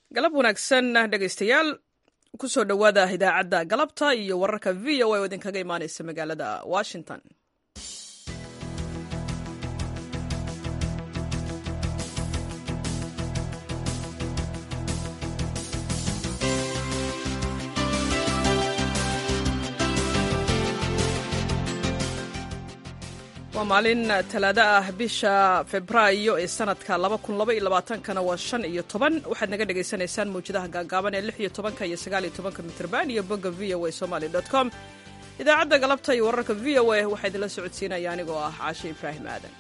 galab wanaagsan dhegaystayaal kusoo dhowaada idaacadda galabta iyo wararka v o a oo idinkaga imaanaysa magaalada washington waa maalin talaado ah bisha febraayo ee sanadka kana waa shan iyo toban waxaad naga dhagaysanaysaan mawjadaha gaagaaban ee lix iyo tobanka iyo sagaal iyo tobanka mitrban iyo bogga v o a somaly com idaacadda galabta iyo wararka v o a waxaa idinla socodsiinaya anigoo ah caashe ibraahim aadan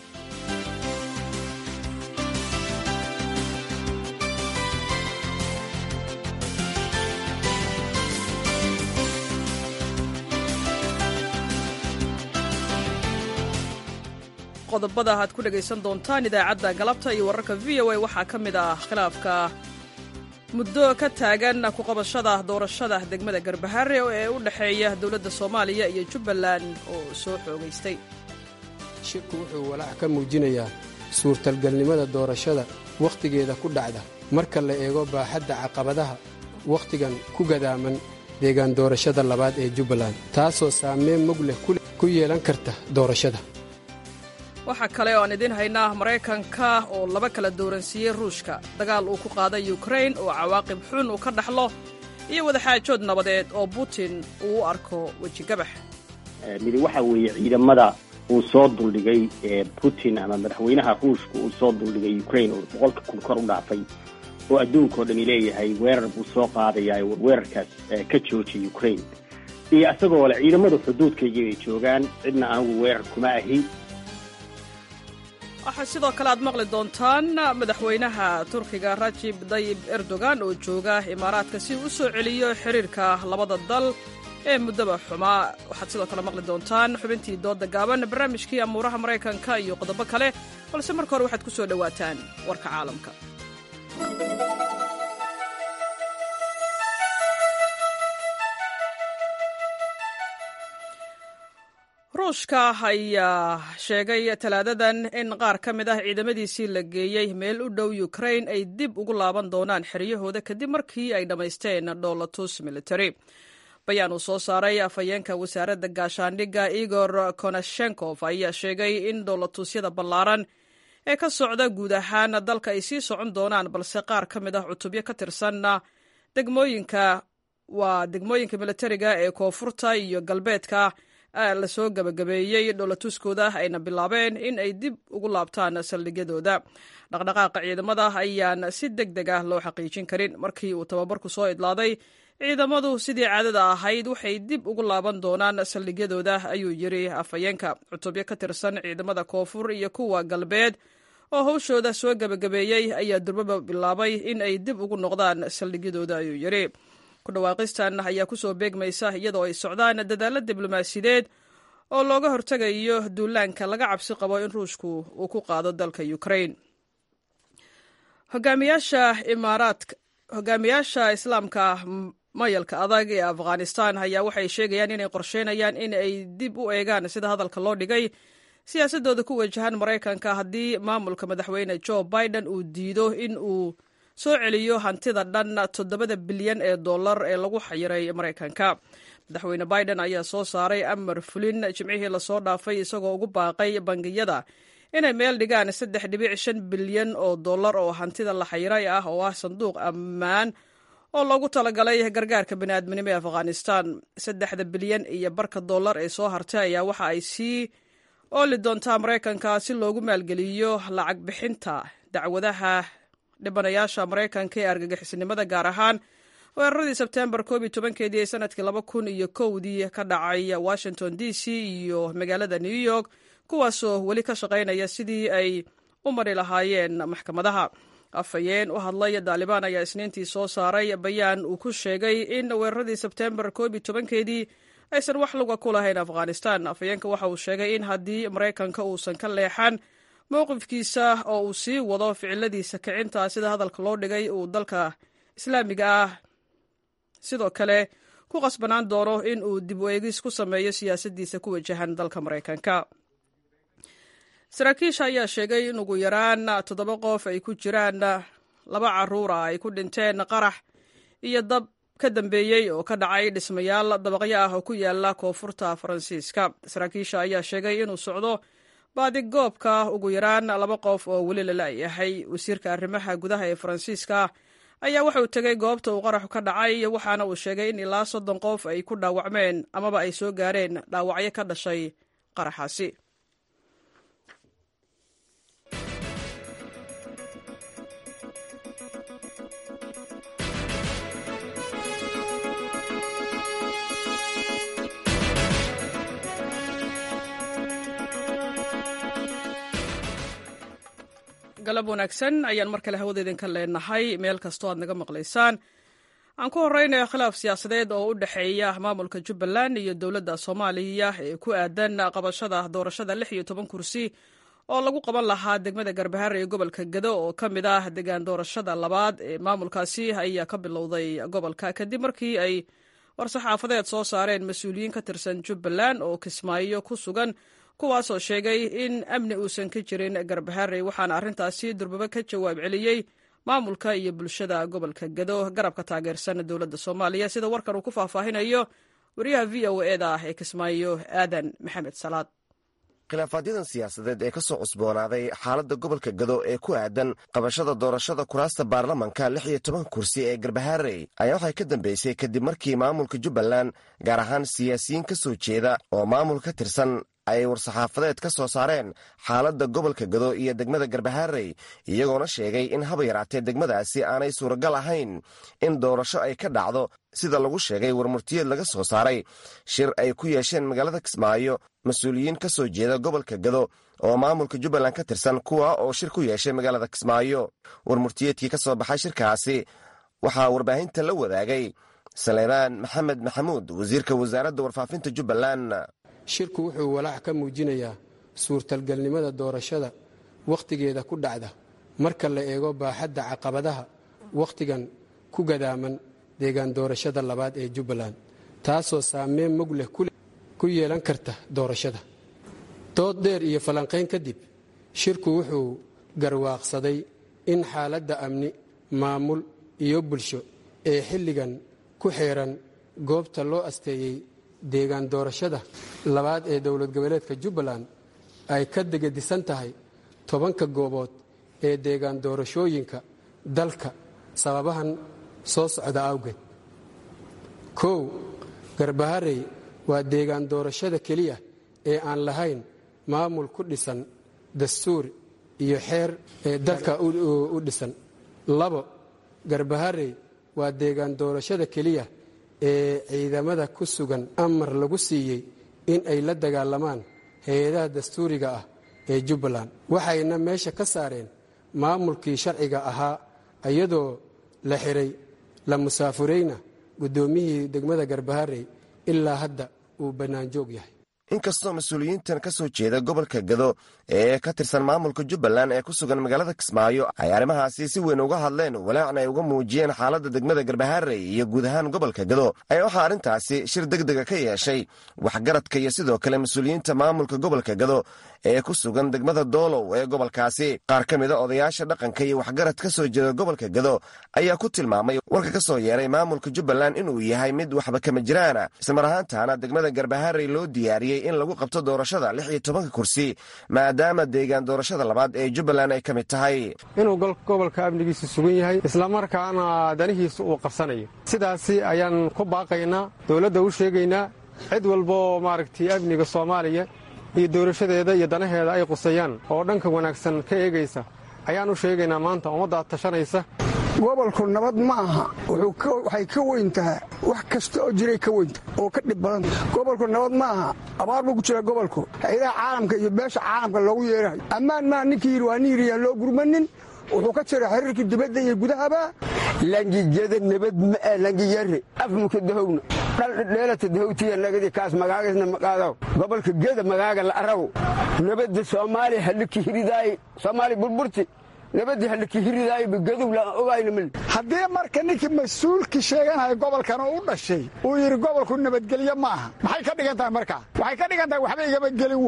qodobada aad ku dhegaysan doontaan idaacadda galabta iyo wararka v o a waxaa ka mid ah khilaafka muddo ka taagan ku qabashada doorashada degmada garbahare ee u dhexeeya dowladda soomaaliya iyo jubbaland oo soo xoogaystay shirku wuxuu walaac ka muujinayaa suurtalgalnimada doorashada wakhtigeeda ku dhacda marka la eego baaxadda caqabadaha wakhtigan ku gadaaman deegaan doorashada labaad ee jubbaland taasoo saameyn mug leh ku yeelan karta doorashada waxaa kale oo aan idiin haynaa maraykanka oo laba kala dooransiiyey ruushka dagaal uu ku qaaday yukrain oo cawaaqib xun uu ka dhaxlo iyo wadaxaajood nabadeed oo putin uu u arko wejigabax midi waxa weeye ciidamada uu soo duldhigay putin ama madaxweynaha ruushka uu soo duldhigay ukrain oo boqolka kun kor u dhaafay oo adduunkao dhami leeyahay weerar buu soo qaadayaa weerarkaas ka joojiya ukrain iyo isagoo le ciidamada xuduudkayga ay joogaan cidna anigu weerar kuma ahi waxaa sidoo kale aad maqli doontaan madaxweynaha turkiga rajib dayib erdogan oo jooga imaaraadka si uu u soo celiyo xiriirka labada dal ee muddaba xumaa waxaad sidoo kale maqli doontaan xubintii dooda gaaban barnaamijkii amuuraha maraykanka iyo qodobo kale balse marka hore waxaad ku soo dhowaataan warka caalamka ruushka ayaa sheegay talaadadan in qaar ka mid ah ciidamadiisii la geeyey meel u dhow ukrain ay dib ugu laaban doonaan xeryahooda kadib markii ay dhammaysteen dhoolatus military bayaan uu soo saaray afhayeenka wasaaradda gaashaandhigga igor konashenkov ayaa sheegay in dhoolatusyada ballaaran ee ka socda guud ahaan dalka ay sii socon doonaan balse qaar ka mid ah cutubyo ka tirsanna degmooyinka waa degmooyinka militariga ee koonfurta iyo galbeedka lasoo gabagabeeyey dhoolatuskooda ayna bilaabeen in ay dib ugu laabtaan saldhigyadooda dhaqdhaqaaqa ciidamada ayaan si deg deg ah loo xaqiijin karin markii uu tababarku soo idlaaday ciidamadu sidii caadada ahayd waxay dib ugu laaban doonaan saldhigyadooda ayuu yiri afhayeenka cutubyo ka tirsan ciidamada koonfur iyo kuwa galbeed oo hawshooda soo gabagabeeyey ayaa durbaba bilaabay in ay dib ugu noqdaan saldhigyadooda ayuu yiri kudhawaaqistan ayaa kusoo beegmaysa iyadoo ay socdaan dadaalo diblomaasiyadeed oo looga hortegayo duulaanka laga cabsi qabo in ruushku uu ku qaado dalka ukrain hogaamiyaasha imaaraadka hogaamiyaasha islaamka mayalka adag ee afghanistan ayaa waxay sheegayaan inay qorsheynayaan in ay dib u eegaan sida hadalka loo dhigay siyaasadooda ku wajahan maraykanka haddii maamulka madaxweyne joe biden uu diido in uu soo celiyo hantida dhan toddobada bilyan ee dollar ee lagu xayiray maraykanka madaxweyne biden ayaa soo saaray amar fulin jimcihii lasoo dhaafay isagoo ugu baaqay bangiyada inay meel dhigaan saddex dhibic shan bilyan oo dollar oo hantida la xayiray ah oo ah sanduuq ammaan oo loogu talagalay gargaarka baniaadminimo ee afghanistan saddexda bilyan iyo barka dollar ee soo hartay ayaa waxa ay sii ooli doontaa maraykanka si loogu maalgeliyo lacag bixinta dacwadaha dhibanayaasha maraykanka ee argagixisnimada gaar ahaan weeraradii sebtembar koob iyo tobankeedii ee sanadkii laba kun iyo kowdii ka dhacay washington d c iyo magaalada new york kuwaasoo weli ka shaqaynaya sidii ay u mari lahaayeen maxkamadaha afhayeen u hadlay daalibaan ayaa isniintii soo saaray bayaan uu ku sheegay in weeraradii sebtembar koob iyo tobankeedii aysan wax luga ku lahayn afghanistan afhayeenka waxa uu sheegay in haddii maraykanka uusan ka leexan mowqifkiisa oo uu sii wado ficiladiisa kicinta sida hadalka loo dhigay uu dalka islaamiga ah sidoo kale ku qasbanaan doono in uu dib u eegis ku sameeyo siyaasaddiisa ku wajahan dalka maraykanka saraakiisha ayaa sheegay in ugu yaraan toddoba qof ay ku jiraan laba caruura ay ku dhinteen qarax iyo dab ka dambeeyey oo ka dhacay dhismayaal dabaqyo ah oo ku yaala koonfurta faransiiska saraakiisha ayaa sheegay inuu socdo baadigoobka ugu yaraan laba qof oo weli la la'yahay wasiirka arrimaha gudaha ee faransiiska ayaa wuxuu tegay goobta uu qaraxu ka dhacay waxaana uu sheegay in ilaa soddon qof ay ku dhaawacmeen amaba ay soo gaareen dhaawacyo ka dhashay qaraxaasi galab wanaagsan ayaan mar kale hawada idinka leenahay meel kastoo aad naga maqlaysaan aan ku horeynayo khilaaf siyaasadeed oo u dhexeeya maamulka jubbaland iyo dowladda soomaaliya ee ku aadan qabashada doorashada lix iyo toban kursi oo lagu qaban lahaa degmada garbahare ee gobolka gado oo ka mid ah degaan doorashada labaad ee maamulkaasi ayaa ka bilowday gobolka kadib markii ay war-saxaafadeed soo saareen mas-uuliyiin ka tirsan jubbaland oo kismaayo ku sugan kuwaasoo sheegay in amni uusan ka jirin garbahare waxaana arrintaasi durbaba ka jawaab celiyey maamulka iyo bulshada gobolka gado garabka taageersan dowladda soomaaliya sida warkan uu ku faahfaahinayo wariyaha v o eda ah ee kismaayo aadan maxamed salaad khilaafaadyada siyaasadeed ee ka soo cusboonaaday xaaladda gobolka gado ee ku aadan qabashada doorashada kuraasta baarlamanka lix iyo toban kursi ee garbaharey ayaa waxay ka dambeysay kadib markii maamulka jubbaland gaar ahaan siyaasiyiin ka soo jeeda oo maamul ka tirsan ay war-saxaafadeed ka soo saareen xaaladda gobolka gado iyo degmada garbaharey iyagoona sheegay in haba yaraatee degmadaasi aanay suuragal ahayn in doorasho ay ka dhacdo sida lagu sheegay warmurtiyeed laga soo saaray shir ay ku yeesheen magaalada kismaayo mas-uuliyiin ka soo jeeda gobolka gado oo maamulka jubbaland ka tirsan kuwa oo shir ku yeeshay magaalada kismaayo warmurtiyeedkii ka soo baxay shirkaasi waxaa warbaahinta la wadaagay saleebaan maxamed maxamuud wasiirka wasaaradda warfaafinta jubbaland shirku wuxuu walaac ka muujinayaa suurtalgalnimada doorashada wakhtigeeda ku dhacda marka la eego baaxadda caqabadaha wakhtigan ku gadaaman deegaan doorashada labaad ee jubbaland taasoo saameyn mug leh ku yeelan karta doorashada dood dheer iyo falanqayn kadib shirku wuxuu garwaaqsaday in xaaladda amni maamul iyo bulsho ee xilligan ku xeeran goobta loo asteeyey deegaan doorashada labaad ee dowlad goboleedka jubbaland ay ka degadisan tahay tobanka goobood ee deegaan doorashooyinka dalka sababahan soo socda awgeed kow garbaharey waa deegaan doorashada keliya ee aan lahayn maamul ku dhisan dastuur iyo xeer ee dalka u dhisan labo garbaharey waa deegaan doorashada keliya ee ciidamada ku sugan amar lagu siiyey in ay la dagaalamaan hay-adaha dastuuriga ah ee jubbaland waxayna meesha ka saareen maamulkii sharciga ahaa iyadoo la xiray la musaafurayna guddoomiyihii degmada garbaharey ilaa hadda uu bannaanjoog yahay inkastoo mas-uuliyiintan ka soo jeeda gobolka gado ee ka tirsan maamulka jubbaland ee ku sugan magaalada kismaayo ay arrimahaasi si weyn uga hadleen walaacna ay uga muujiyeen xaaladda degmada garbaharey iyo guud ahaan gobolka gado ayaa waxaa arrintaasi shir degdega ka yeeshay waxgaradka iyo sidoo kale mas-uuliyiinta maamulka gobolka gado ee ku sugan degmada doolow ee gobolkaasi qaar ka mida odayaasha dhaqanka iyo waxgarad ka soo jeeda gobolka gado ayaa ku tilmaamay warka ka soo yeeray maamulka jubbaland inuu yahay mid waxba kama jiraana ismar ahaantaana degmada garbaharey loo diyaariyey in lagu qabto doorashada lix iyo tobanka kursi maadaama deegaan doorashada labaad ee jubbaland ay ka mid tahay inuu gobolka amnigiisa sugan yahay islamarkaana danihiisa uu qabsanayo sidaasi ayaan ku baaqaynaa dowladda u sheegaynaa cid walbaoo maaragtay amniga soomaaliya iyo doorashadeeda iyo danaheeda ay qusayaan oo dhanka wanaagsan ka eegaysa ayaan u sheegaynaa maanta ummaddaad tashanaysa gobolku nabad ma aha waxay ka weyn tahay wax kasta oo jiray ka weynta oo ka dhib badanta gobolku nabad ma aha abaar buu ku jira gobolku hay-adaha caalamka iyo beesha caalamka loogu yeerayo ammaan maa ninkii yidhi waa nin yidhi yaan loo gurmanin wuxuu ka jira xiriirkii dibadda iyo gudahaba langijada nabad ma'e langiyare afmuka dahowna dhaldheelata dahowtiya nagadi kaas magaagasna maqaadaw gobolka geda magaaga la araw nabadda soomaaliya haliki hiridaaye soomaaliya burburti nabadda haliki hiridaaye gadow la ogayna mil haddii marka ninkii mas-uulkii sheeganaya gobolkan oo u dhashay uu yidhi gobolku nabadgelyo ma aha maxay ka dhigan tahay markaa waxay ka dhigan tahay waxba igama gelin waay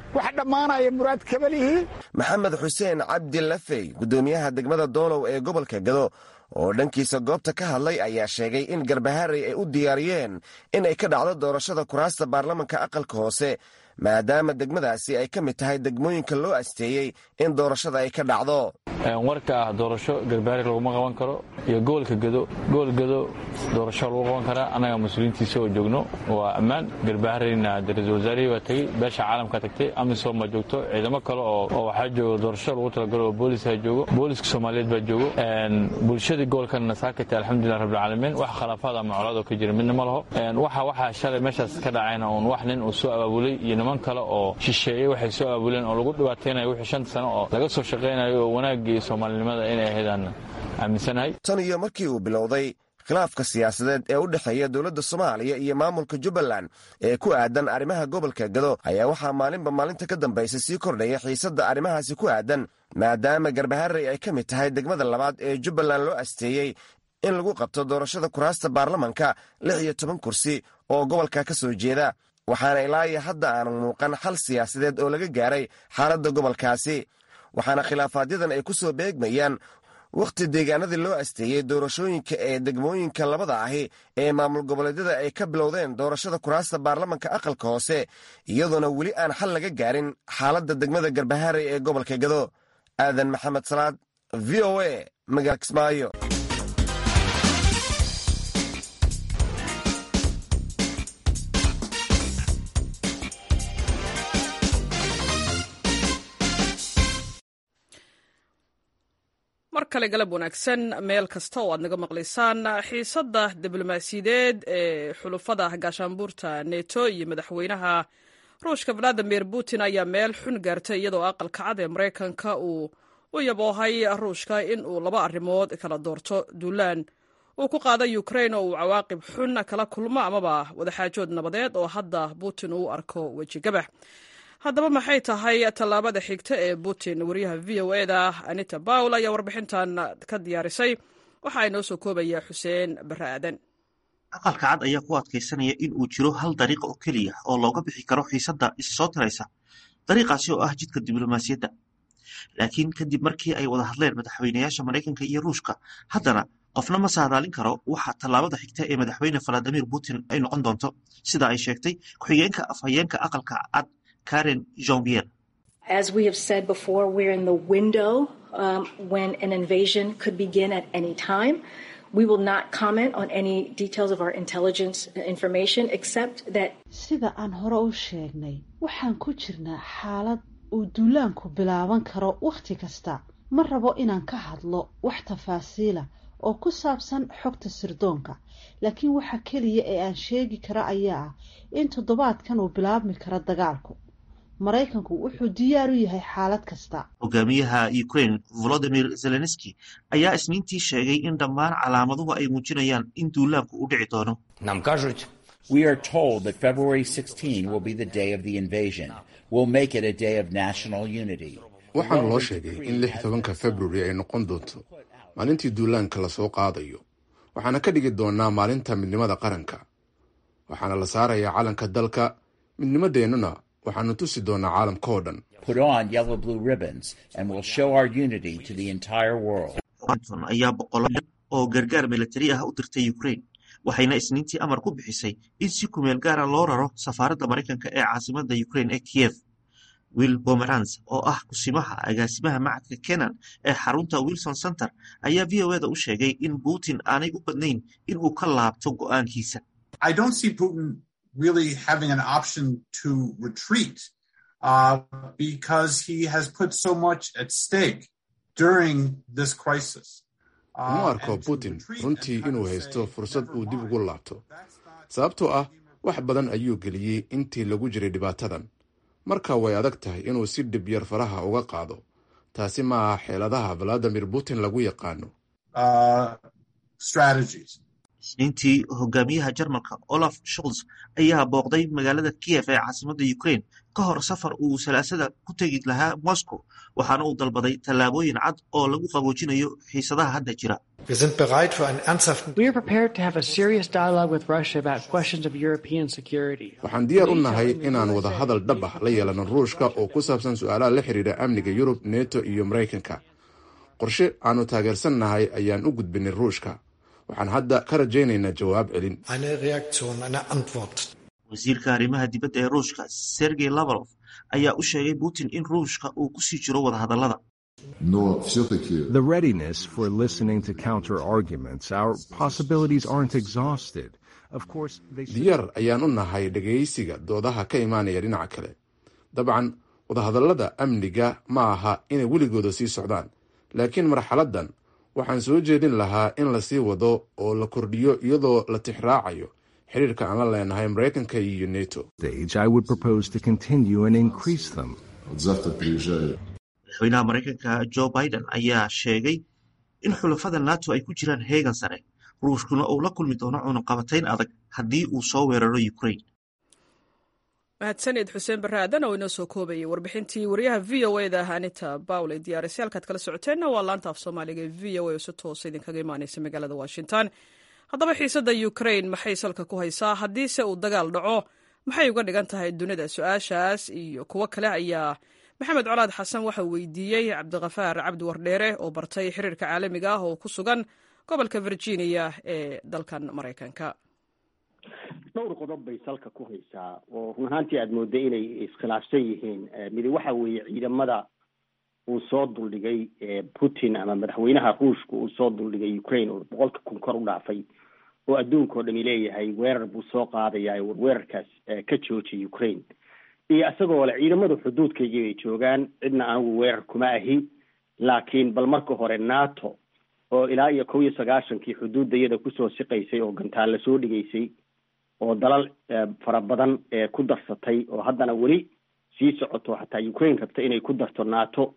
wax dhammaanaya muraad kabalihii maxamed xuseen cabdi lafey guddoomiyaha degmada doolow ee gobolka gado oo dhankiisa goobta ka hadlay ayaa sheegay in garbaharey ay u diyaariyeen in ay ka dhacdo doorashada kuraasta baarlamanka aqalka hoose maadaama degmadaasi ay ka mid tahay degmooyinka loo asteeyey in doorashada ay ka dhacdo warka ah doorasho garbaari laguma qaban karo iyo gobolka gado gobol gado doorasho lagu qaban karaa annaga mas-uuliyiintiisa oo joogno waa ammaan garbahareyna ra-isul wasaarihii baa tegey beesha caalamka tagtay amisom baa joogto ciidamo kale oo waxaa joogo doorasho lagu talagalo oo booliska joogo booliska soomaaliyeed baa joogo bulshadii gobolkana saakata alxamdulilah rabbilcaalamiin wax khilaafaad ama colaad oo ka jira midna ma laho waxa waxaa shalay meeshaas ka dhacayna uun wax nin uu soo abaabulay iyo niman kale oo shisheeyey waxay soo abaabuleen oo lagu dhibaataynayo wixii shanta sano oo laga soo shaqaynayo oo wanaagii soomaalinimada inay ahaydaan aaminsanahay tan iyo markii uu bilowday khilaafka siyaasadeed ee u dhexeeya dowladda soomaaliya iyo maamulka jubbaland ee ku aadan arrimaha gobolka gado ayaa waxaa maalinba maalinta ka dambaysa sii kordhaya xiisadda arrimahaasi ku aadan maadaama garbaharey ay ka mid tahay degmada labaad ee jubbaland loo asteeyey in lagu qabto doorashada kuraasta baarlamanka lix iyo toban kursi oo gobolka ka soo jeeda waxaana ilaayo hadda aanan muuqan xal siyaasadeed oo laga gaaray xaaladda gobolkaasi waxaana khilaafaaadyadan ay ku soo beegmayaan wakhti deegaanadii loo asteeyey doorashooyinka ee degmooyinka labada ahi ee maamul goboleedyada ay ka bilowdeen doorashada kuraasta baarlamanka aqalka hoose iyadoona weli aan xal laga gaarin xaaladda degmada garbaharey ee gobolka gado aadan maxamed salaad v o a magaala kismaayo mar kale galab wanaagsan meel kasta oo aad naga maqlaysaan xiisadda diblomaasiyadeed ee xulufada gaashaanbuurta neto iyo madaxweynaha ruushka valadimir putin ayaa meel xun gaartay iyadoo aqalka cad ee maraykanka uu u yaboohay ruushka in uu laba arrimood kala doorto duulaan uu ku qaaday ukrain oo uu cawaaqib xun kala kulmo amaba wadaxaajood nabadeed oo hadda putin uu arko wejigabax haddaba maxay tahay tallaabada xigta ee putin wariyaha v o eda anita bawl ayaa warbixintan ka diyaarisay waxaa inoo soo koobaya xuseen barre aadan aqalka cad ayaa ku adkaysanaya in uu jiro hal dariiq oo keliya oo looga bixi karo xiisadda isa soo tiraysa dariiqaasi oo ah jidka diblomaasiyadda laakiin kadib markii ay wada hadleen madaxweynayaasha maraykanka iyo ruushka haddana qofna ma saadaalin karo waxa tallaabada xigta ee madaxweyne valadimir putin ay noqon doonto sida ay sheegtay ku-xigeenka afhayeenka aqalka cad karen jean-pierre As we have said before, we're in the window um, when an invasion could begin at any time. We will not comment on any details of our intelligence information except that sida aan hore u sheegnay waxaan ku jirnaa xaalad uu duulaanku bilaaban karo wakhti kasta ma rabo inaan ka hadlo wax tafaasiila oo ku saabsan xogta sirdoonka laakiin waxa keliya ee aan sheegi kara ayaa ah in toddobaadkan uu bilaabmi karo dagaalku maraykanku wuxuu diyaar u yahay xaalad kasta hogaamiyaha ukraine volodimir zelenski ayaa isniintii sheegay in dhammaan calaamaduhu ay muujinayaan in duulaanku u dhici doono Нам кажуть, we are told that February 16 will be the day of the invasion. We'll make it a day of national unity. waxaana loo sheegay in lix tobanka februari ay noqon doonto maalintii duulaanka lasoo qaadayo waxaana ka dhigi doonaa maalinta midnimada qaranka waxaana la saarayaa calanka dalka midnimadeennuna waxaanu tusi doonaa caalamka oo dhan Put on yellow blue ribbons and we'll show our unity to the entire world. washington ayaa boqolo oo gargaar milatari ah u dirtay ukraine waxayna isniintii amar ku bixisay in si kumeel gaara loo raro safaaradda maraykanka ee caasimada ukraine ee kiev will pomerans oo ah kusimaha agaasimaha macadka kenan ee xarunta wilson center ayaa v o eda u sheegay in putin aanay u badnayn in uu ka laabto go'aankiisa I don't see Putin really having an option to retreat uh, because he has put so much at stake during this crisis. uma arko putin runtii inuu haysto fursad uu dib ugu laabto sababtoo ah wax badan ayuu geliyey intii lagu jiray dhibaatadan marka way adag tahay inuu si dhib yar faraha uga qaado taasi ma aha xeeladaha valadimir putin lagu yaqaano Uh, strategies. isniintii hogaamiyaha jarmalka olaf scholz ayaa booqday magaalada kiev ee caasimada ukraine ka hor safar uu salaasada ku tegi lahaa moscow waxaana uu dalbaday tallaabooyin cad oo lagu qaboojinayo xiisadaha hadda jira We are prepared to have a serious dialogue with Russia about questions of European security. waxaan diyaar u nahay inaan wada hadal dhab ah la yeelano ruushka oo ku saabsan su-aalaha la xiriira amniga yurub neto iyo maraykanka qorshe aanu taageersannahay ayaan u gudbinay ruushka waxaan hadda ka rajaynaynaa jawaab celin wasiirka arrimaha dibadda ee ruushka sergey lavrov ayaa u sheegay putin in ruushka uu kusii jiro wadahadallada The readiness for listening to counter arguments, our possibilities aren't exhausted. Of course, they diyaar ayaan u nahay dhegaysiga doodaha ka imaanaya dhinaca kale dabcan wadahadallada amniga ma aha inay weligooda sii socdaan laakiin marxaladdan waxaan soo jeedin lahaa in lasii wado oo la kordhiyo iyadoo la tixraacayo xiriirka aan la leenahay maraykanka iyo neto stage, I would propose to continue and increase them. madaxweynaha maraykanka joe biden ayaa sheegay in xulafada nato ay ku jiraan heegan sare ruushkuna uu la kulmi doono cunaqabatayn adag haddii uu soo weeraro ukraine mahadsanid xuseen barre aadan oo inoo soo koobayay warbixintii wariyaha v o e da anita bawle diyaarisay halkaad kala socoteenna waa laanta af soomaaliga ee v o e oo si toosa idinkaga imaaneysa magaalada washington haddaba xiisadda ukraine maxay salka ku haysaa haddiise uu dagaal dhaco maxay uga dhigan tahay dunida su-aashaas iyo kuwo kale ayaa maxamed colaad xasan waxa uu weydiiyey cabdikafaar cabdi wardheere oo bartay xiriirka caalamiga ah oo ku sugan gobolka virginia ee dalkan maraykanka dhowr qodob bay salka ku haysaa oo run ahaantii aada mooda inay iskhilaafsan yihiin midi waxa weeye ciidamada uu soo duldhigay putin ama madaxweynaha ruushka uu soo duldhigay ukraine oo boqolka kun kor u dhaafay oo adduunka oo dhami leeyahay weerar buu soo qaadayaa weerarkaas ka joojiya ukraine iyo isagoo le ciidamada xuduudkaygii bay joogaan cidna anigu weerar kuma ahi laakiin bal marka hore nato oo ilaa iyo kow iyo sagaashankii xuduudda iyada kusoo siqaysay oo gantaalla soo dhigaysay oo dalal fara badan ku darsatay oo haddana weli sii socoto xataa ukraine rabta inay ku darto nato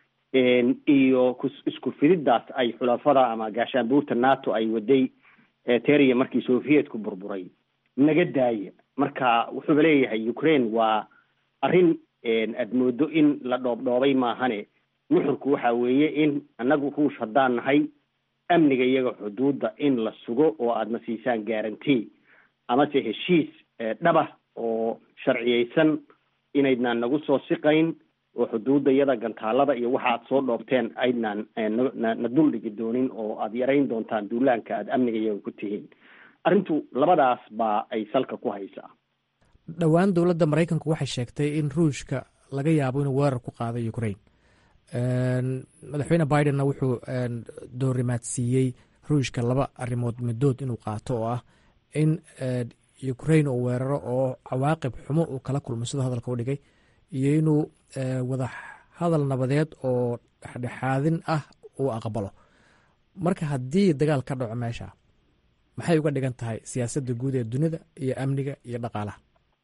iyo isku fididdaas ay xulafada ama gaashaanbuurta nato ay waday teriya markii sovietku burburay naga daaya marka wuxuuba leeyahay ukraine waa arrin aad moodo in la dhoobdhoobay maahane nuxurku waxa weeye in annagu ruush haddaan nahay amniga iyaga xuduudda in la sugo oo aadna siisaan guarantee amase heshiis dhaba oo sharciyeysan inaydnaan nagu soo siqayn oo xuduudda iyada gantaalada iyo waxa aad soo dhoobteen aydnaan na duldhigi doonin oo aada yarayn doontaan duulaanka aada amniga iyaga ku tihiin arrintu labadaas baa ay salka ku haysaa dhowaan dowladda maraykanku waxay sheegtay in ruushka laga yaabo inuu weerar ku qaado ukraine madaxweyne bidenna wuxuu doorimaadsiiyey ruushka laba arrimood midood inuu qaato oo ah in ukraine uu weeraro oo cawaaqib xumo uu kala kulmo sidoo hadalka u dhigay iyo inuu wada hadal nabadeed oo dhexdhexaadin ah uu aqbalo marka haddii dagaal ka dhaco meesha maxay uga dhigan tahay siyaasadda guud ee dunida iyo amniga iyo dhaqaalaha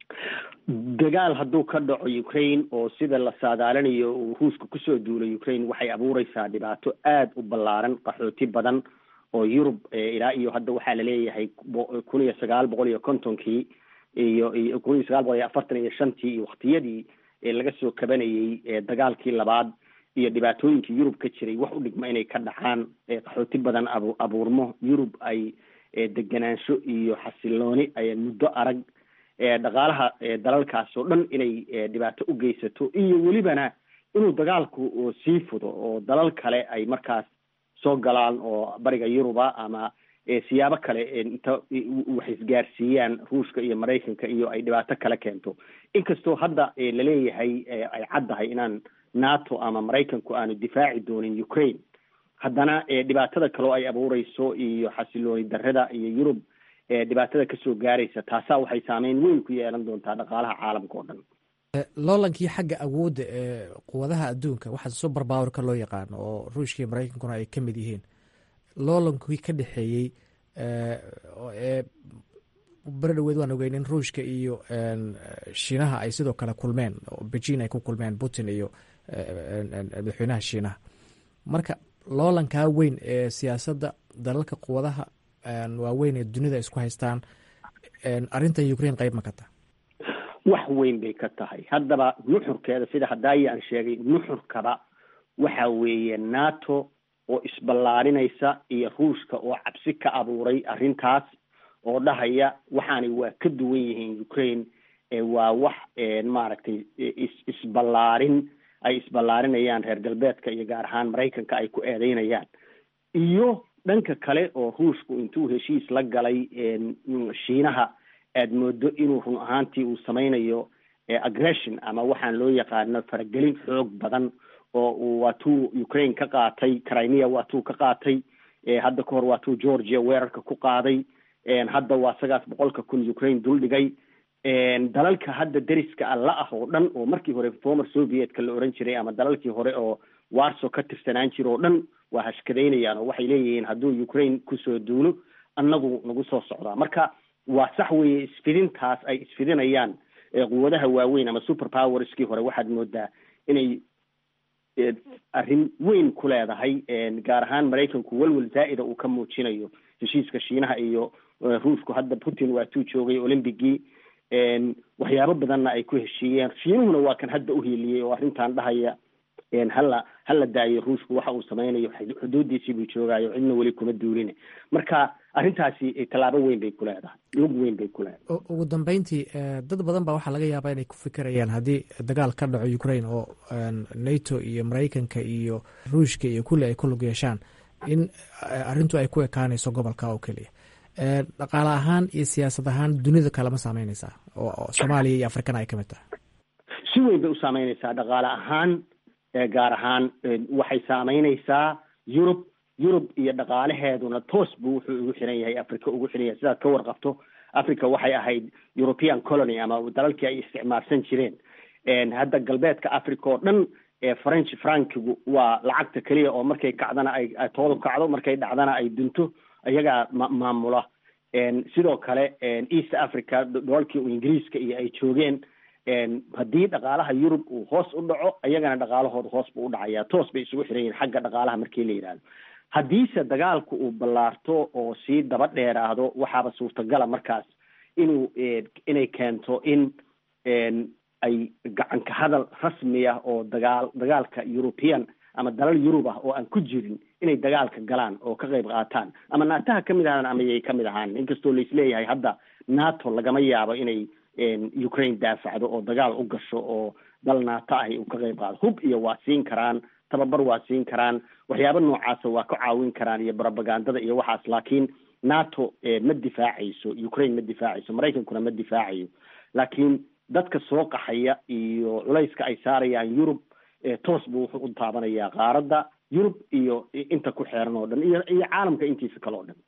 dagaal hadduu ka dhaco ukraine oo sida la saadaalinayo uu ruushka kusoo duulay ukraine waxay abuureysaa dhibaato aada u ballaaran qaxooti badan oo yurub ilaa iyo hadda waxaa laleeyahay kun iyo sagaal boqol iyo kontonkii iyo iyo kun iyo sagaal boqol iyo afartan iyo shantii iyo waktiyadii laga soo kabanayey dagaalkii labaad iyo dhibaatooyinkii yurub ka jiray wax u dhigma inay ka dhacaan qaxooti badan abu abuurmo yurub ay deganaansho iyo xasilooni ay muddo arag dhaqaalaha dalalkaas oo dhan inay dhibaato u geysato iyo welibana inuu dagaalku sii fudo oo dalal kale ay markaas soo galaan oo bariga yuruba ama siyaabo kale inta wax isgaarsiiyaan ruushka iyo maraykanka iyo ay dhibaato kale keento inkastoo hadda laleeyahay ay caddahay inaan nato ama maraykanku aanu difaaci doonin ukraine haddana dhibaatada kaleo ay abuureyso iyo xasilooni darrada iyo yurub dhibaatada kasoo gaaraysa taasaa waxay saameyn weyn ku yeelan doontaa dhaqaalaha caalamka oo dhan loolankii xagga awoodda ee quwadaha adduunka waxaa super powerka loo yaqaano oo ruushka iyo maraykankuna ay ka mid yihiin loolankii ka dhexeeyey ee beri dhaweed waan ogeyn in ruushka iyo shiinaha ay sidoo kale kulmeen oo beijin ay ku kulmeen putin iyo madaxweynaha shiinaha marka loolankaa weyn ee siyaasadda dalalka quwadaha waaweyn ee dunida isku haystaan arrintan ukraine qayb ma ka taha wax weyn bay ka tahay haddaba nuxurkeeda sida hadaayi aan sheegay nuxurkaba waxa weeye nato oo isballaarinaysa iyo ruushka oo cabsi ka abuuray arrintaas oo dhahaya waxaani waa ka duwan yihiin ukraine waa wax maaragtay is isballaarin ay isballaarinayaan reer galbeedka iyo gaar ahaan maraykanka ay ku eedeynayaan iyo dhanka kale oo ruushku intuu heshiis la galay shiinaha aad moodo inuu run ahaantii uu sameynayo aggression ama waxaan loo yaqaano faragelin xoog badan oo uu waatuu ukraine ka qaatay crimea waatuu ka qaatay hadda ka hor waatuu georgia weerarka ku qaaday hadda waa sagaas boqolka kun ukraine dul dhigay dalalka hadda deriska alla ah oo dhan oo markii hore former sovietka la oran jiray ama dalalkii hore oo warso ka tirsanaan jira oo dhan waa hashkadaynayaan oo waxay leeyihiin hadduu ukraine kusoo duulo annagu nagu soo socdaa marka waa sax weeye isfidintaas ay isfidinayaan quwadaha waaweyn ama super powerskii hore waxaad moodaa inay arrin weyn ku leedahay gaar ahaan maraykanku welwel zaa'ida uu ka muujinayo heshiiska shiinaha iyo ruushku hadda putin waatuu joogay olymbigii waxyaabo badanna ay ku heshiiyeen shiinuhuna waa kan hadda uhiiliyey oo arrintan dhahaya hala hala daayo ruushku waxa uu sameynayo xuduudiisii buu joogaayo cidna weli kuma duulina marka arrintaasi tallaabo weyn bay ku leedahay lug weyn bay ku leedahay ugu dambeyntii dad badan baa waxaa laga yaabaa inay ku fikirayaan haddii dagaal ka dhaco ukraine oo nato iyo maraykanka iyo ruushka iyo kulli ay ku lug yeeshaan in arrintu ay ku ekaanayso gobolka oo keliya dhaqaale ahaan iyo siyaasad ahaan dunida kalema saameyneysaa oo soomaaliya iyo afrikana ay ka mid tahay si weyn bay u saameyneysaa dhaqaale ahaan gaar ahaan waxay saameyneysaa yurub yurub iyo dhaqaalaheeduna toos buu wuxuu ugu xiran yahay africa ugu xiran yahay sidaad ka warqabto africa waxay ahayd european colony ama dalalkii ay isticmaalsan jireen hadda galbeedka africa oo dhan french frankigu waa lacagta keliya oo markay kacdana ay toodu kacdo markay dhacdana ay dunto iyagaa ma maamula sidoo kale east africa dolalkii ingiriiska iyo ay joogeen haddii dhaqaalaha yurub uu hoos u dhaco iyagana dhaqaalahooda hoos buu u dhacaya toos bay isugu xiran yihin xagga dhaqaalaha markii la yidhahdo haddiise dagaalku uu ballaarto oo sii daba dheeraado waxaaba suurtagala markaas inuu inay keento in ay gacanka hadal rasmi ah oo dagaal dagaalka european ama dalal yurub ah oo aan ku jirin inay dagaalka galaan oo ka qayb qaataan ama naataha kamid ahaan ama yay kamid ahaan inkastoo laisleeyahay hadda nato lagama yaabo inay ukraine daafacdo oo dagaal u gasho oo dal nato ahi uu ka qayb qaado hub iyo waa siin karaan tababar waa siin karaan waxyaaba noocaasa waa ka caawin karaan iyo propagandada iyo waxaas laakiin nato ma difaacayso ukraine ma difaacayso maraykankuna ma difaacayo laakiin dadka soo qaxaya iyo culayska ay saarayaan yurub toos buu wuxuu u taabanayaa qaaradda yurub iyo inta ku xeeran oo dhan iyo iyo caalamka intiisa kale oo dhan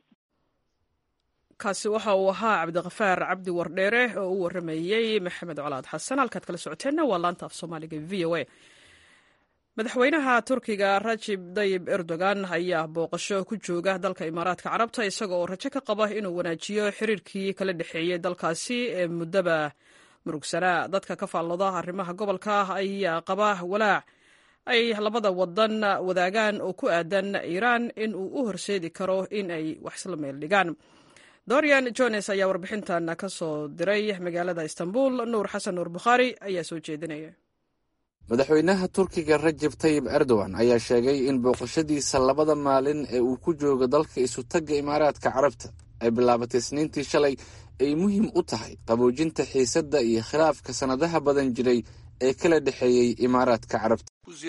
kaasi waxa uu ahaa cabdikafaar cabdi wardheere oo u waramayey maxamed colaad xasan halkaad kala socoteenna waa laanta af soomaaliga v o a madaxweynaha turkiga rajib dayib erdogan ayaa booqasho ku jooga dalka imaaraadka carabta isaga oo rajo ka qaba inuu wanaajiyo xiriirkii kala dhexeeyey dalkaasi ee muddaba murugsanaa dadka ka faallooda arrimaha gobolka ayaa qaba walaac ay labada wadan wadaagaan oo ku aadan iiraan in uu u horseedi karo in ay wax isla meel dhigaan dorian jones ayaa warbixintan ka soo diray magaalada istanbul nuur xasan nuur bukhaari ayaa soo jeedinaya madaxweynaha turkiga rajab tayib erdogan ayaa sheegay in booqashadiisa labada maalin ee uu ku joogo dalka isutagga imaaraadka carabta ay bilaabatay isniintii shalay ay muhiim u tahay qaboojinta xiisadda iyo khilaafka sannadaha badan jiray ee kala dhexeeyey imaaraadka carabta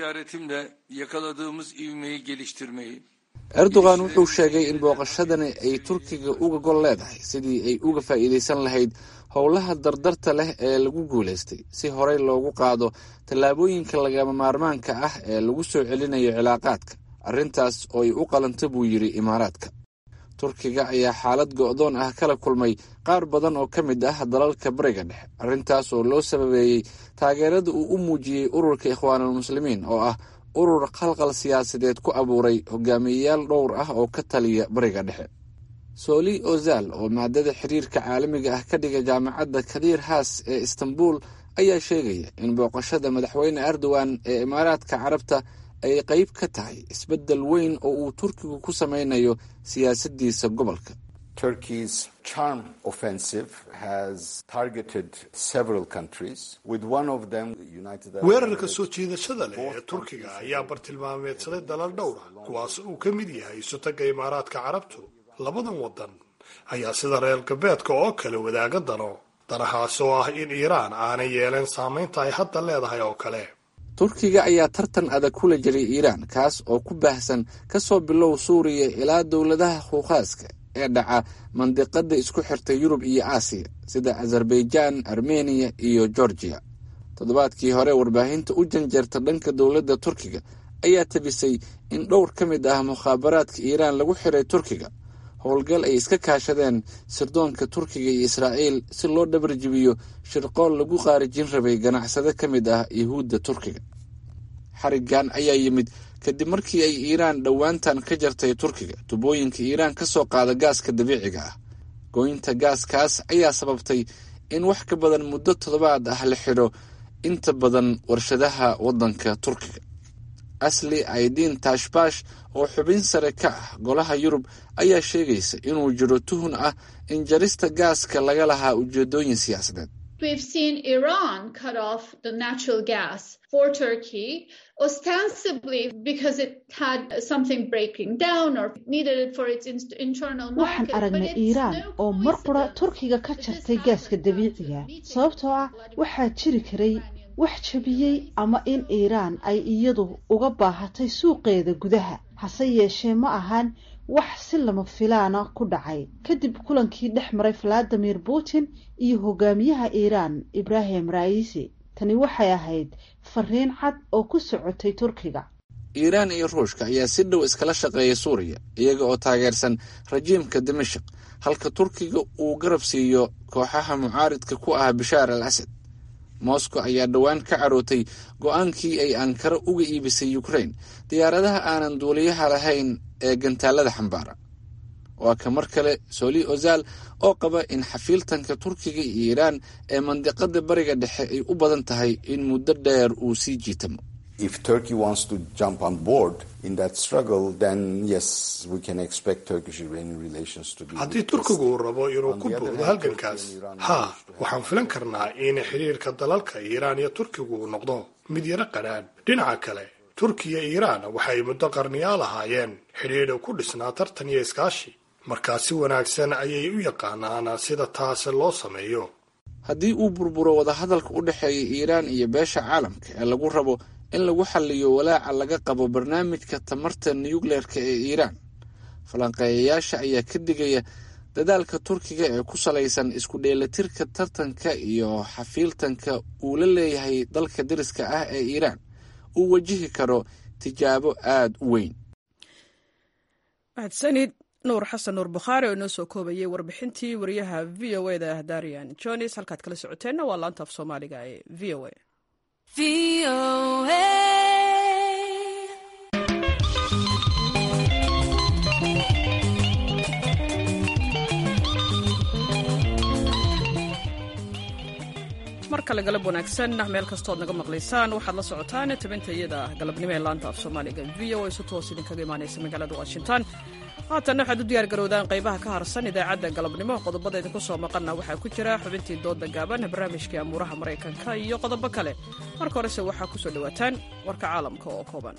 erdogan wuxuu sheegay in booqashadani ay turkiga uga gol leedahay sidii ay uga faa'iidaysan lahayd howlaha dardarta leh ee lagu guulaystay si horey loogu qaado tallaabooyinka lagama maarmaanka ah ee lagu soo celinayo cilaaqaadka arrintaas oo ay u qalanta buu yidhi imaaraadka turkiga ayaa xaalad go'doon ah kala kulmay qaar badan oo ka mid ah dalalka bariga dhexe arrintaas oo loo sababeeyey taageerada uu u muujiyey ururka ikhwaanulmuslimiin oo ah urur khalqal siyaasadeed ku abuuray hogaamiyeyaal dhowr ah oo ka taliya bariga dhexe sooli ozal oo maadada xiriirka caalamiga ah ka dhiga jaamacadda kadiir haas ee istanbul ayaa sheegaya in booqashada madaxweyne erdogan ee imaaraadka carabta ay qayb ka tahay isbeddel weyn oo uu turkigu ku sameynayo siyaasaddiisa gobolka Turkey's charm offensive has targeted several countries, with one of them the United Arab weerarka soo jiidashada leh ee turkiga ayaa bartilmaameedsaday dalal dhowra kuwaas uu ka mid yahay isutaga imaaraadka carabtu labadan wadan ayaa sida reer galbeedka oo kale wadaaga dano danahaas oo ah in iiraan aanay yeeleen saamaynta ay hadda leedahay oo kale turkiga ayaa tartan adag kula jiray iiraan kaas oo ku baahsan ka soo bilow suuriya ilaa dowladaha huukaaska ee dhaca mandiqada isku xirta yurub iyo aasiya sida azerbaijaan armeniya iyo georgiya toddobaadkii hore warbaahinta u janjeerta dhanka dowladda turkiga ayaa tabisay in dhowr ka mid ah mukhaabaraadka iiraan lagu xiray turkiga howlgal ay iska kaashadeen sirdoonka turkiga iyo israa'iil si loo dhabarjibiyo shirqool lagu qaarijin rabay ganacsade ka mid ah yuhuudda turkiga xarigan ayaa yimid kadib markii ay iiraan dhowaantan ka jartay turkiga tubooyinka iiraan ka soo qaada gaaska dabiiciga ah gooynta gaaskaas ayaa sababtay in wax ka badan muddo toddobaad ah la xidho inta badan warshadaha waddanka turkiga asli aidiin tashbash oo xubin sare ka ah golaha yurub ayaa sheegaysa inuu jiro tuhun ah in jarista gaaska laga lahaa ujeedooyin siyaasadeed We've seen Iran cut off the natural gas for Turkey, ostensibly because it had something breaking down or needed it for its in- internal waxaan market. but aragnay it's iiraan no oo mar qura turkiga ka jartay gaaska dabiiciga sababtoo ah waxaa jiri karay wax jabiyey ama in iiraan ay iyadu uga baahatay suuqeeda gudaha hase yeeshee ma ahan wax si lama filaana ku dhacay kadib kulankii dhex maray valadimir putin iyo hogaamiyaha iiraan ibrahim raisi tani waxay ahayd fariin cad oo ku socotay turkiga iiraan iyo ruushka ayaa si dhow iskala shaqeeya suuriya iyaga oo taageersan rajiimka dimashik halka turkiga uu garab siiyo kooxaha mucaaridka ku ah bishaar al asad moscow ayaa dhowaan ka carootay go-aankii ay ankara uga iibisay ukrain diyaaradaha aanan duuliyaha lahayn ee gantaalada xambaara waa ka mar kale soli ozal oo qaba in xafiiltanka turkiga iyo iiraan ee mandiqada bariga dhexe ay u badan tahay in muddo dheer uu sii jiitamo If Turkey wants to jump on board in that struggle, then yes, we can expect Turkish-Iranian relations to be. haddii turkigu uu rabo inuu ku boodo halgankaas haa waxaan filan karnaa in xiriirka dalalka iiraan iyo turkigu uu noqdo mid yaro qadhaan dhinaca kale turkiya iyo iiraan waxay muddo qarniyaa lahaayeen xidhiidha ku dhisnaa tartan iyo iskaashi markaa si wanaagsan ayay u yaqaanaan sida taasi loo sameeyo haddii uu burburo wadahadalka u dhexeeya iiraan iyo beesha caalamka ee lagu rabo in lagu xaliyo walaaca laga qabo barnaamijka tamarta nuyukleerka ee iiraan falanqeeyayaasha ayaa ka digaya dadaalka turkiga ee ku salaysan isku dheelatirka tartanka iyo xafiiltanka uu la leeyahay dalka dariska ah ee iiraan uu wajihi karo tijaabo aada u weyn mahadsanid nuur xasan nuur bukhaari oo inoo soo koobayay warbixintii wariyaha v o e da darian jones halkaad kala socoteenna waa laanta af soomaaliga ee v o a mar kale galab wanaagsan meel kastood naga maqlaysaan waxaad la socotaan tabinta iyada galabnimo ee laanta af soomaaliga v o a si toos idinkaga imaanaysa magaalada washington haatanna waxaad u diyaar garowdaan qaybaha ka harsan idaacadda galabnimo qodobada idinku soo maqanna waxaa ku jira xubintii dooda gaaban barnaamijkii amuuraha maraykanka iyo qodobo kale marka horese waxaa ku soo dhowaataan warka caalamka oo kooban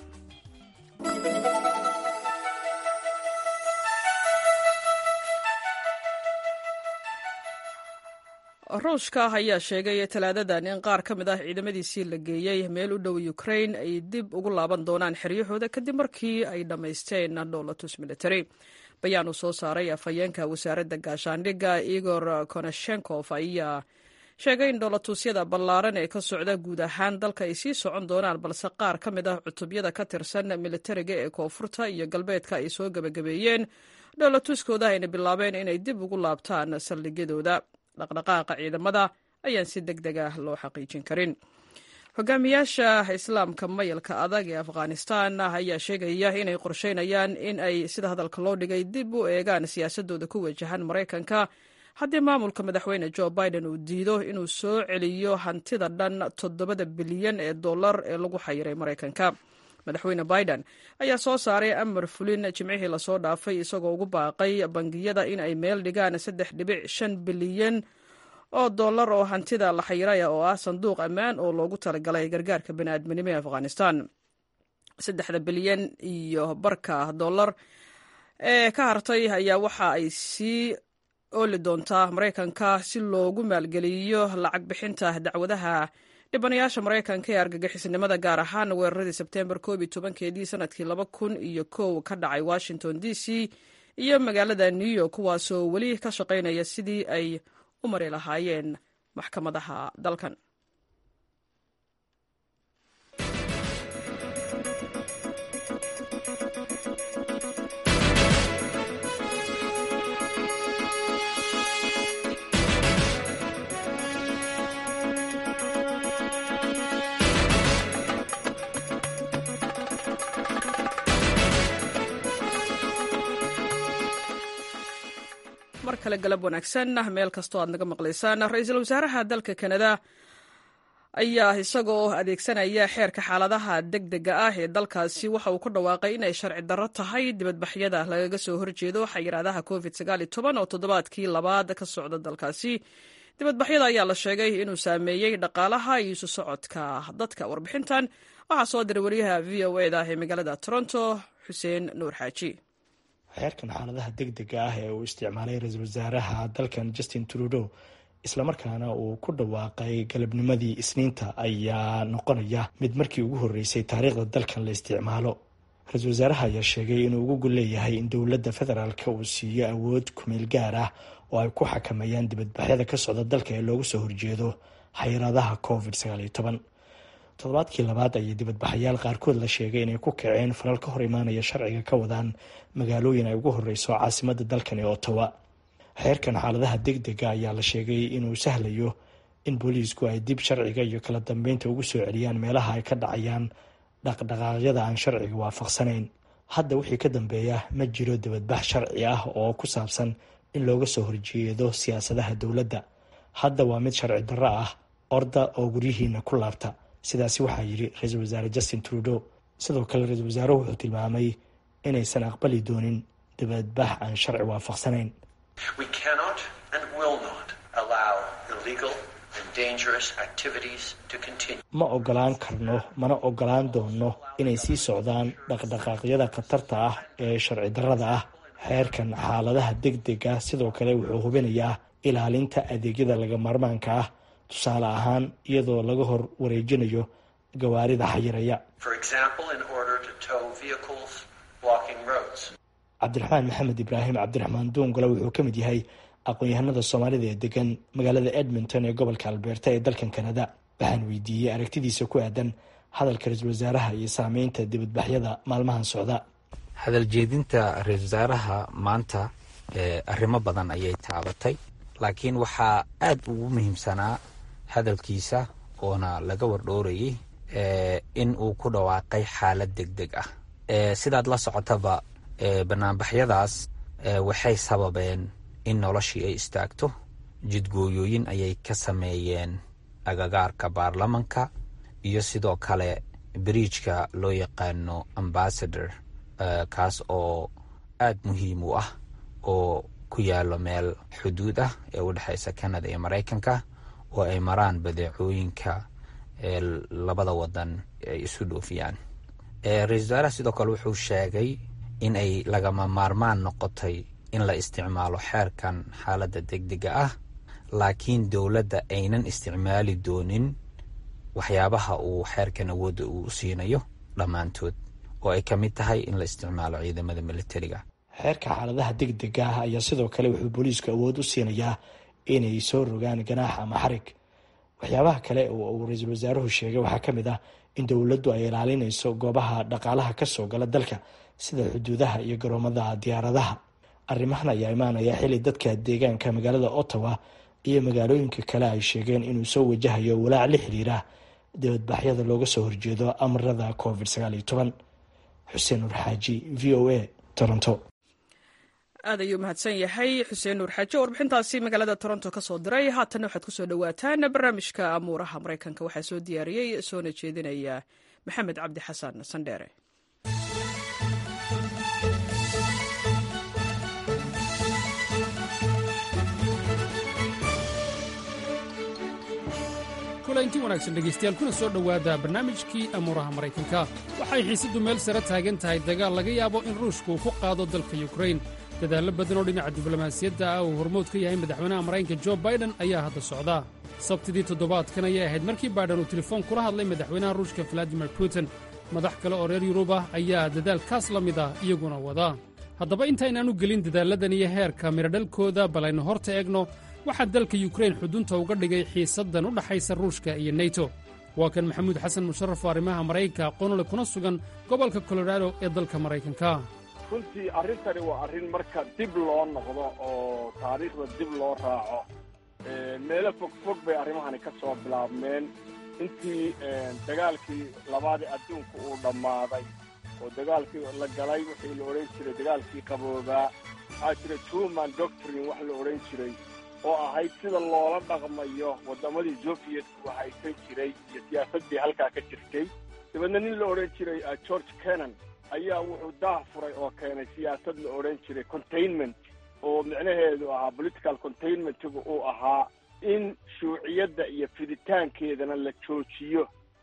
ruushka ayaa sheegay talaadadan in qaar ka mid ah ciidamadiisii la geeyey meel u dhow ukrain ay dib ugu laaban doonaan xeryahooda kadib markii ay dhammaysteen dhowlatus military bayaan uu soo saaray afhayeenka wasaaradda gaashaandhigga igor konashenkof ayaa sheegay in dhowlatuusyada ballaaran ee ka socda guud ahaan dalka ay sii socon doonaan balse qaar ka mid ah cutubyada ka tirsan militariga ee koonfurta iyo galbeedka ay soo gebagabeeyeen dhowlatuuskooda ayna bilaabeen inay dib ugu laabtaan saldhigyadooda dhaqdhaqaaqa ciidamada ayaan si deg deg ah loo xaqiijin karin hogaamiyaasha islaamka mayalka adag ee afghanistan ayaa sheegaya inay qorsheynayaan in ay sida hadalka loo dhigay dib u eegaan siyaasadooda ku wajahan maraykanka haddii maamulka madaxweyne jo biden uu diido inuu soo celiyo hantida dhan toddobada bilyan ee dollar ee lagu xayiray maraykanka madaxweyne biden ayaa soo saaray amar fulin jimcihii lasoo dhaafay isagoo ugu baaqay bangiyada in ay meel dhigaan saddex dhibic shan bilyan oo dollar oo hantida la xayiraya oo ah sanduuq ammaan oo loogu talagalay gargaarka bani'aadminimo ee afghanistan saddexda bilyan iyo barka dollar ee ka hartay ayaa waxa ay sii ooli doontaa maraykanka si loogu maalgeliyo lacag bixinta dacwadaha dhibanayaasha maraykanka ee argagixisnimada gaar ahaan weeraradii sebteembar koob iyo tobankeedii sanadkii laba kun iyo kow ka dhacay washington d c iyo magaalada new york kuwaasoo weli ka shaqaynaya sidii ay u mari lahaayeen maxkamadaha dalkan mar kale galab wanaagsan meel kastoo aad naga maqlaysaan ra-iisul wasaaraha dalka kanada ayaa isagoo adeegsanaya xeerka xaaladaha deg dega ah ee dalkaasi waxa uu ku dhawaaqay inay sharci darro tahay dibadbaxyada lagaga soo horjeedo xayiraadaha covid oo toddobaadkii labaad ka socda dalkaasi dibadbaxyada ayaa la sheegay inuu saameeyey dhaqaalaha iyo isu socodka dadka warbixintan waxaa soo diray wariyaha v o eda ee magaalada toronto xuseen nuur xaaji xeerkan xaaladaha deg dega ah ee uu isticmaalay ra-iisul wasaaraha dalkan justin trudeau islamarkaana uu ku dhawaaqay galabnimadii isniinta ayaa noqonaya mid markii ugu horreysay taariikhda dalkan la isticmaalo ra-iisul wasaaraha ayaa sheegay inuu ugu gol leeyahay in dowladda federaalka uu siiyo awood kumeel gaar ah oo ay ku xakameeyaan dibadbaxyada ka socda dalka ee loogu soo horjeedo xayiraadaha covid toddobaadkii labaad ayay dibadbaxayaal qaarkood la sheegay inay ku kaceen falal ka hor imaanaya sharciga ka wadaan magaalooyin ay ugu horeyso caasimada dalkan ee ottawa xeerkan xaaladaha deg dega ayaa la sheegay inuu sahlayo in booliisku ay dib sharciga iyo kala dambeynta ugu soo celiyaan meelaha ay ka dhacayaan dhaqdhaqaaqyada aan sharciga waafaqsanayn hadda wixii ka dambeeya ma jiro dibadbax sharci ah oo ku saabsan in looga soo horjeedo siyaasadaha dowladda hadda waa mid sharci darro ah orda oo guryihiina ku laabta sidaasi waxaa yidhi ra-iisul wasaare justin trudeau sidoo kale ra-iisul wasaaruhu wuxuu tilmaamay inaysan aqbali doonin dibadbax aan sharci waafaqsanayn ma ogolaan karno mana ogolaan doono inay sii socdaan dhaqdhaqaaqyada khatarta ah ee sharci darrada ah xeerkan xaaladaha deg dega sidoo kale wuxuu hubinayaa ilaalinta adeegyada laga maarmaanka ah tusaale ahaan iyadoo laga hor wareejinayo gawaarida xayiraya cabdiraxmaan maxamed ibraahim cabdiraxmaan duungale wuxuu ka mid yahay aqoon-yahanada soomaalida ee degan magaalada edmonton ee gobolka albeerta ee dalkan kanada waxaan weydiiyey aragtidiisa ku aadan hadalka ra-iisul wasaaraha iyo saameynta dibadbaxyada maalmahan socda hadal jeedinta ra-iisul wasaaraha maanta arrimo badan ayay taabatay laakiin waxaa aada ugu muhiimsanaa hadalkiisa oona laga wardhoorayay in uu ku dhawaaqay xaalad deg deg ah sidaad la socotaba banaanbaxyadaas waxay sababeen in noloshii ay istaagto jidgooyooyin ayay ka sameeyeen agagaarka baarlamanka iyo sidoo kale biriijka loo yaqaano ambassador kaas oo aada muhiim u ah oo ku yaalo meel xuduud ah ee u dhexeysa canada iyo maraykanka oo ay maraan badeecooyinka labada wadan ay isu dhoofiyaan ra-isul wasaaraha sidoo kale wuxuu sheegay in ay lagama maarmaan noqotay in la isticmaalo xeerkan xaaladda deg dega ah laakiin dowladda aynan isticmaali doonin waxyaabaha uu xeerkan awoodda uu siinayo dhammaantood oo ay ka mid tahay in la isticmaalo ciidamada militariga xeerka xaaladaha deg dega ah ayaa sidoo kale wuxuu booliisku awood u siinayaa inay soo rogaan ganaax ama xarig waxyaabaha kale oo uu ra-iisul wasaaruhu sheegay waxaa ka mid ah in dowladdu ay ilaalinayso goobaha dhaqaalaha ka soo gala dalka sida xuduudaha iyo garoomada diyaaradaha arrimahan ayaa imaanaya xili dadka deegaanka magaalada ottawa iyo magaalooyinka kale ay sheegeen inuu soo wajahayo walaac la xiriira dibadbaxyada looga soo horjeedo amarada covid xuseen nuur xaaji v o a toronto aad ayuu mahadsan yahay xuseen nuur xaaji warbixintaasi magaalada toronto ka soo diray haatanna waxaad kusoo dhawaataan barnaamijka amuuraha maraykanka waxaa soo diyaariyey soona jeedinaya maxamed cabdi xasan sandheere kulanti wanaagsan dhegaystayaal kuna soo dhowaada barnaamijkii amuuraha maraykanka waxay xiisaddu meel sare taagan tahay dagaal laga yaabo in ruushku uu ku qaado dalka yukrain dadaallo badan oo dhinaca diblomaasiyadda ah uu hormood ka yahay madaxweynaha maraykanka jo baiden ayaa hadda socda sabtidii toddobaadkan ayay ahayd markii baiden uu telefoon kula hadlay madaxweynaha ruushka valadimir putin madax kale oo reer yurub ah ayaa dadaalkaas la mid ah iyaguna wada haddaba intaynaan u gelin dadaalladan iyo heerka miradhalkooda bal aynu horta eegno waxaa dalka yukrain xudunta uga dhigay xiisaddan u dhaxaysa ruushka iyo neto waa kan maxamuud xasan musharaf oo arrimaha maraykanka aqoonole kuna sugan gobolka colorado ee dalka maraykanka runtii arrintani waa arrin marka dib loo noqdo oo taariikhda dib loo raaco meelo fog fog bay arrimahani ka soo bilaabmeen intii dagaalkii labaadii adduunka uu dhammaaday oo dagaalkii la galay wixii la odhan jiray dagaalkii qaboobaa waxaa jira truman doctrine wax la odhan jiray oo ahayd sida loola dhaqmayo waddamadii soviyetka haysan jiray iyo siyaasaddii halkaa ka jirtay dabeedna nin la odhan jiray george kennan ayaa wuxuu daah furay oo keenay siyaasad la odhan jiray containment oo micnaheedu ahaa political containmentigu uu ahaa in shuuciyadda iyo fiditaankeedana la joojiyo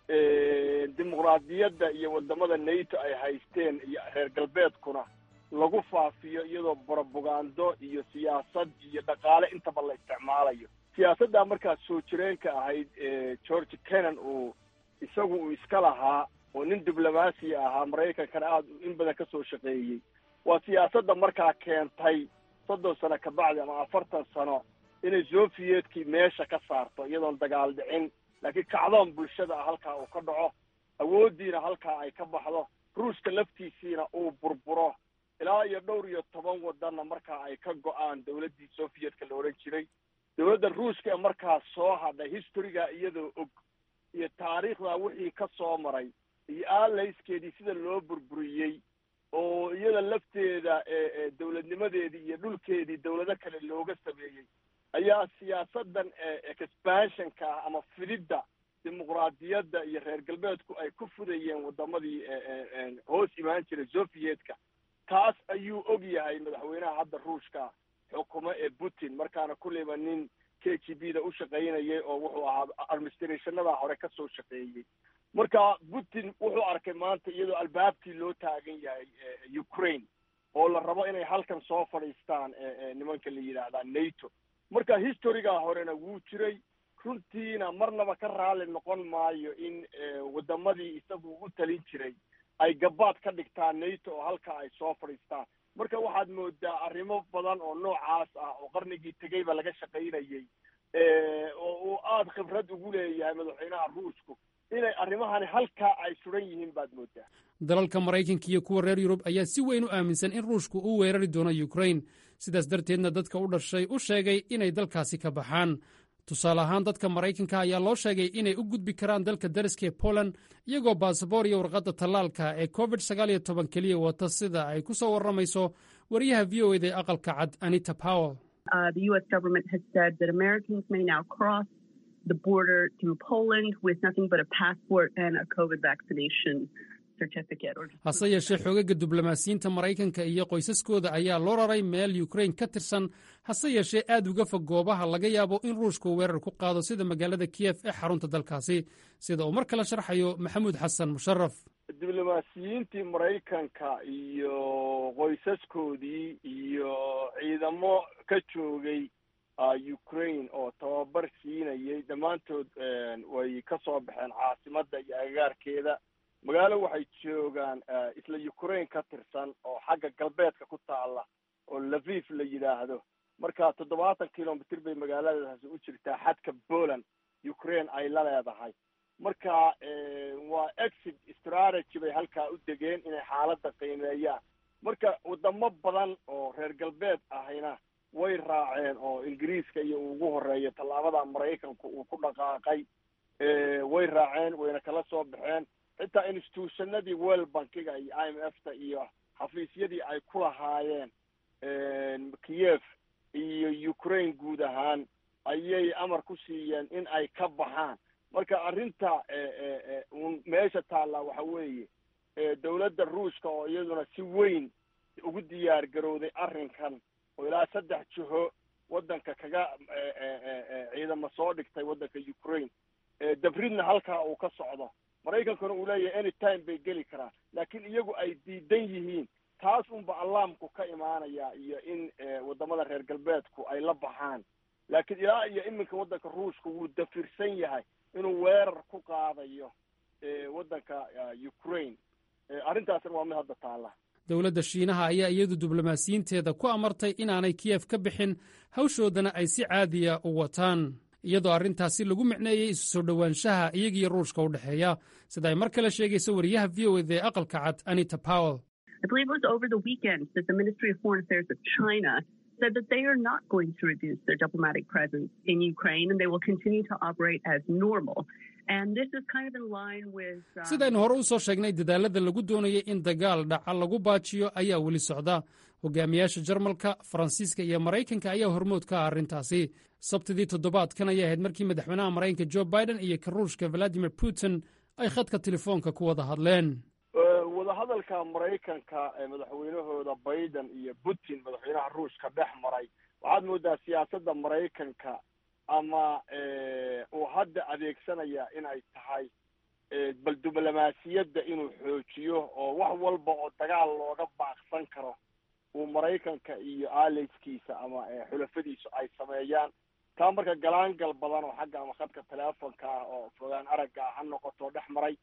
dimuqraadiyadda iyo waddamada nato ay haysteen iyo reer galbeedkuna lagu faafiyo iyadoo brobagando iyo siyaasad iyo dhaqaale intaba la isticmaalayo siyaasaddaa markaas soo jireenka ahayd george kennan uu isagu uu iska lahaa oo nin diblomaasi ahaa maraykankana aada in badan ka soo shaqeeyey waa siyaasadda markaa keentay soddon sano ka bacdi ama afartan sano inay soviyetkii meesha ka saarto iyadoon dagaal dhicin laakiin kacdoon bulshada ah halkaa uu ka dhaco awooddiina halkaa ay ka baxdo ruushka laftiisiina uu burburo ilaa iyo dhowr iyo toban waddanna markaa ay ka go-aan dowladdii soviyedka la odhan jiray dowladda ruushka ee markaas soo hadhay historyga iyadoo og iyo taariikhda wixii ka soo maray iyo aalayskeedii sida loo burburiyey oo iyada lafteeda dowladnimadeedii iyo dhulkeedii dowlado kale looga sameeyey ayaa siyaasadan expansionka ah ama fididda dimuqraadiyadda iyo reer galbeedku ay ku fudayeen waddamadii hoos imaan jiray soviyetka taas ayuu og yahay madaxweynaha hadda ruushka xukumo ee putin markaana kulleyba nin k g b da u shaqaynayay oo wuxuu ahaa administrationada hore ka soo shaqeeyey marka putin wuxuu arkay maanta iyadoo albaabkii loo taagan yahay ukraine oo la rabo inay halkan soo fadhiistaan nimanka la yidhaahdaa nato marka historygaa horena wuu jiray runtiina marnaba ka raalli noqon maayo in waddamadii isagu u talin jiray ay gabaad ka dhigtaan nato oo halkaa ay soo fadhiistaan marka waxaad moodaa arrimo badan oo noocaas ah oo qarnigii tegeyba laga shaqaynayay oo uu aada khibrad ugu leeyahay madaxweynaha ruushku inay arrimahani halkaa ay suran yihiin baad moodaa dalalka maraykanka iyo kuwa reer yurub ayaa si weyn u aaminsan in ruushku uu weerari doono yukrain sidaas darteedna dadka u dhashay u sheegay inay dalkaasi ka baxaan tusaale ahaan dadka maraykanka ayaa loo sheegay inay u gudbi karaan dalka dariska ee poland iyagoo baasaboor iyo warqadda tallaalka ee covid sagaal iyo toban keliya wata sida ay ku soo warramayso wariyaha v o eda ee aqalka cad anita powell the border through Poland with nothing but a passport and a COVID vaccination certificate. hase yeeshee xoogaga diblomaasiyiinta maraykanka iyo qoysaskooda ayaa loo raray meel yukrain ka tirsan hase yeeshee aad uga fog goobaha laga yaabo in ruushku weerar ku qaado sida magaalada kiyef ee xarunta dalkaasi sida uu mar kale sharxayo maxamuud xasan musharaf diblomaasiyiintii maraykanka iyo qoysaskoodii iyo ciidamo ka joogay ukraine oo tababar siinayay dhammaantood way ka soo baxeen caasimadda iyo agagaarkeeda magaalo waxay joogaan isla ukraine ka tirsan oo xagga galbeedka ku taalla oo laviv la yidhaahdo marka toddobaatan kilomitr bay magaaladaasi u jirtaa xadka poland ukraine ay la leedahay marka waa exit strategy bay halkaa u degeen inay xaaladda qiimeeyaan marka wadamo badan oo reer galbeed ahayna way raaceen oo ingiriiska iyo uu ugu horeeyo tallaabada maraykanku uu ku dhaqaaqay way raaceen wayna kala soo baxeen xitaa institutionadii world bankiga iyo i m f ta iyo xafiisyadii ay ku lahaayeen kiev iyo ukraine guud ahaan ayay amar ku siiyeen in ay ka baxaan marka arrinta un meesha taallaa waxa weeye dowladda ruushka oo iyaduna si weyn ugu diyaar garowday arrinkan oo ilaa saddex jiho waddanka kaga ciidamo soo dhigtay waddanka ukraine dabridna halkaa uu ka socdo maraykankuna uu leeyahay any time bay geli karaan laakiin iyagu ay diidan yihiin taas unba allaamku ka imaanaya iyo in wadamada reer galbeedku ay la baxaan laakiin ilaa iyo iminka waddanka ruushka wuu dafirsan yahay inuu weerar ku qaadayo waddanka ukraine arrintaasna waa mid hadda taalla dowladda shiinaha ayaa iyadu diblomaasiyiinteeda ku amartay inaanay kiyef ka bixin hawshoodana ay si caadiya u wataan iyadoo arrintaasi lagu micneeyey isu soo dhowaanshaha iyagiyo ruushka u dhexeeya sida ay mar kale sheegayso wariyaha v o eda ee aqalka cad anita powell I believe it was over the weekend that the Ministry of Foreign Affairs of China said that they are not going to reduce their diplomatic presence in Ukraine and they will continue to operate as normal. And this is kind of in line with. Um, sidaynu hore u soo sheegnay dadaalada lagu doonayay in dagaal dhaca lagu baajiyo ayaa weli socda hogaamiyaasha jarmalka faransiiska iyo maraykanka ayaa hormood ka ah arrintaasi sabtidii toddobaadkan ayay ahayd markii madaxweynaha maraykanka jo biden iyo ka ruushka valadimir putin ay khadka telefoonka ku wada hadleen wadahadalka maraykanka ee madaxweynahooda biden iyo putin madaxweynaha ruushka dhex maray waxaad moodaa siyaasadda maraykanka ama uu hadda adeegsanaya inay tahay bal diblomaasiyadda inuu xoojiyo oo wax walba oo dagaal looga baaqsan karo uu maraykanka iyo aleyskiisa ama xulafadiisu ay sameeyaan taa marka galaangal badan oo xagga ama khadka teleefonka ah oo fogaan aragga ah ha noqoto dhex maray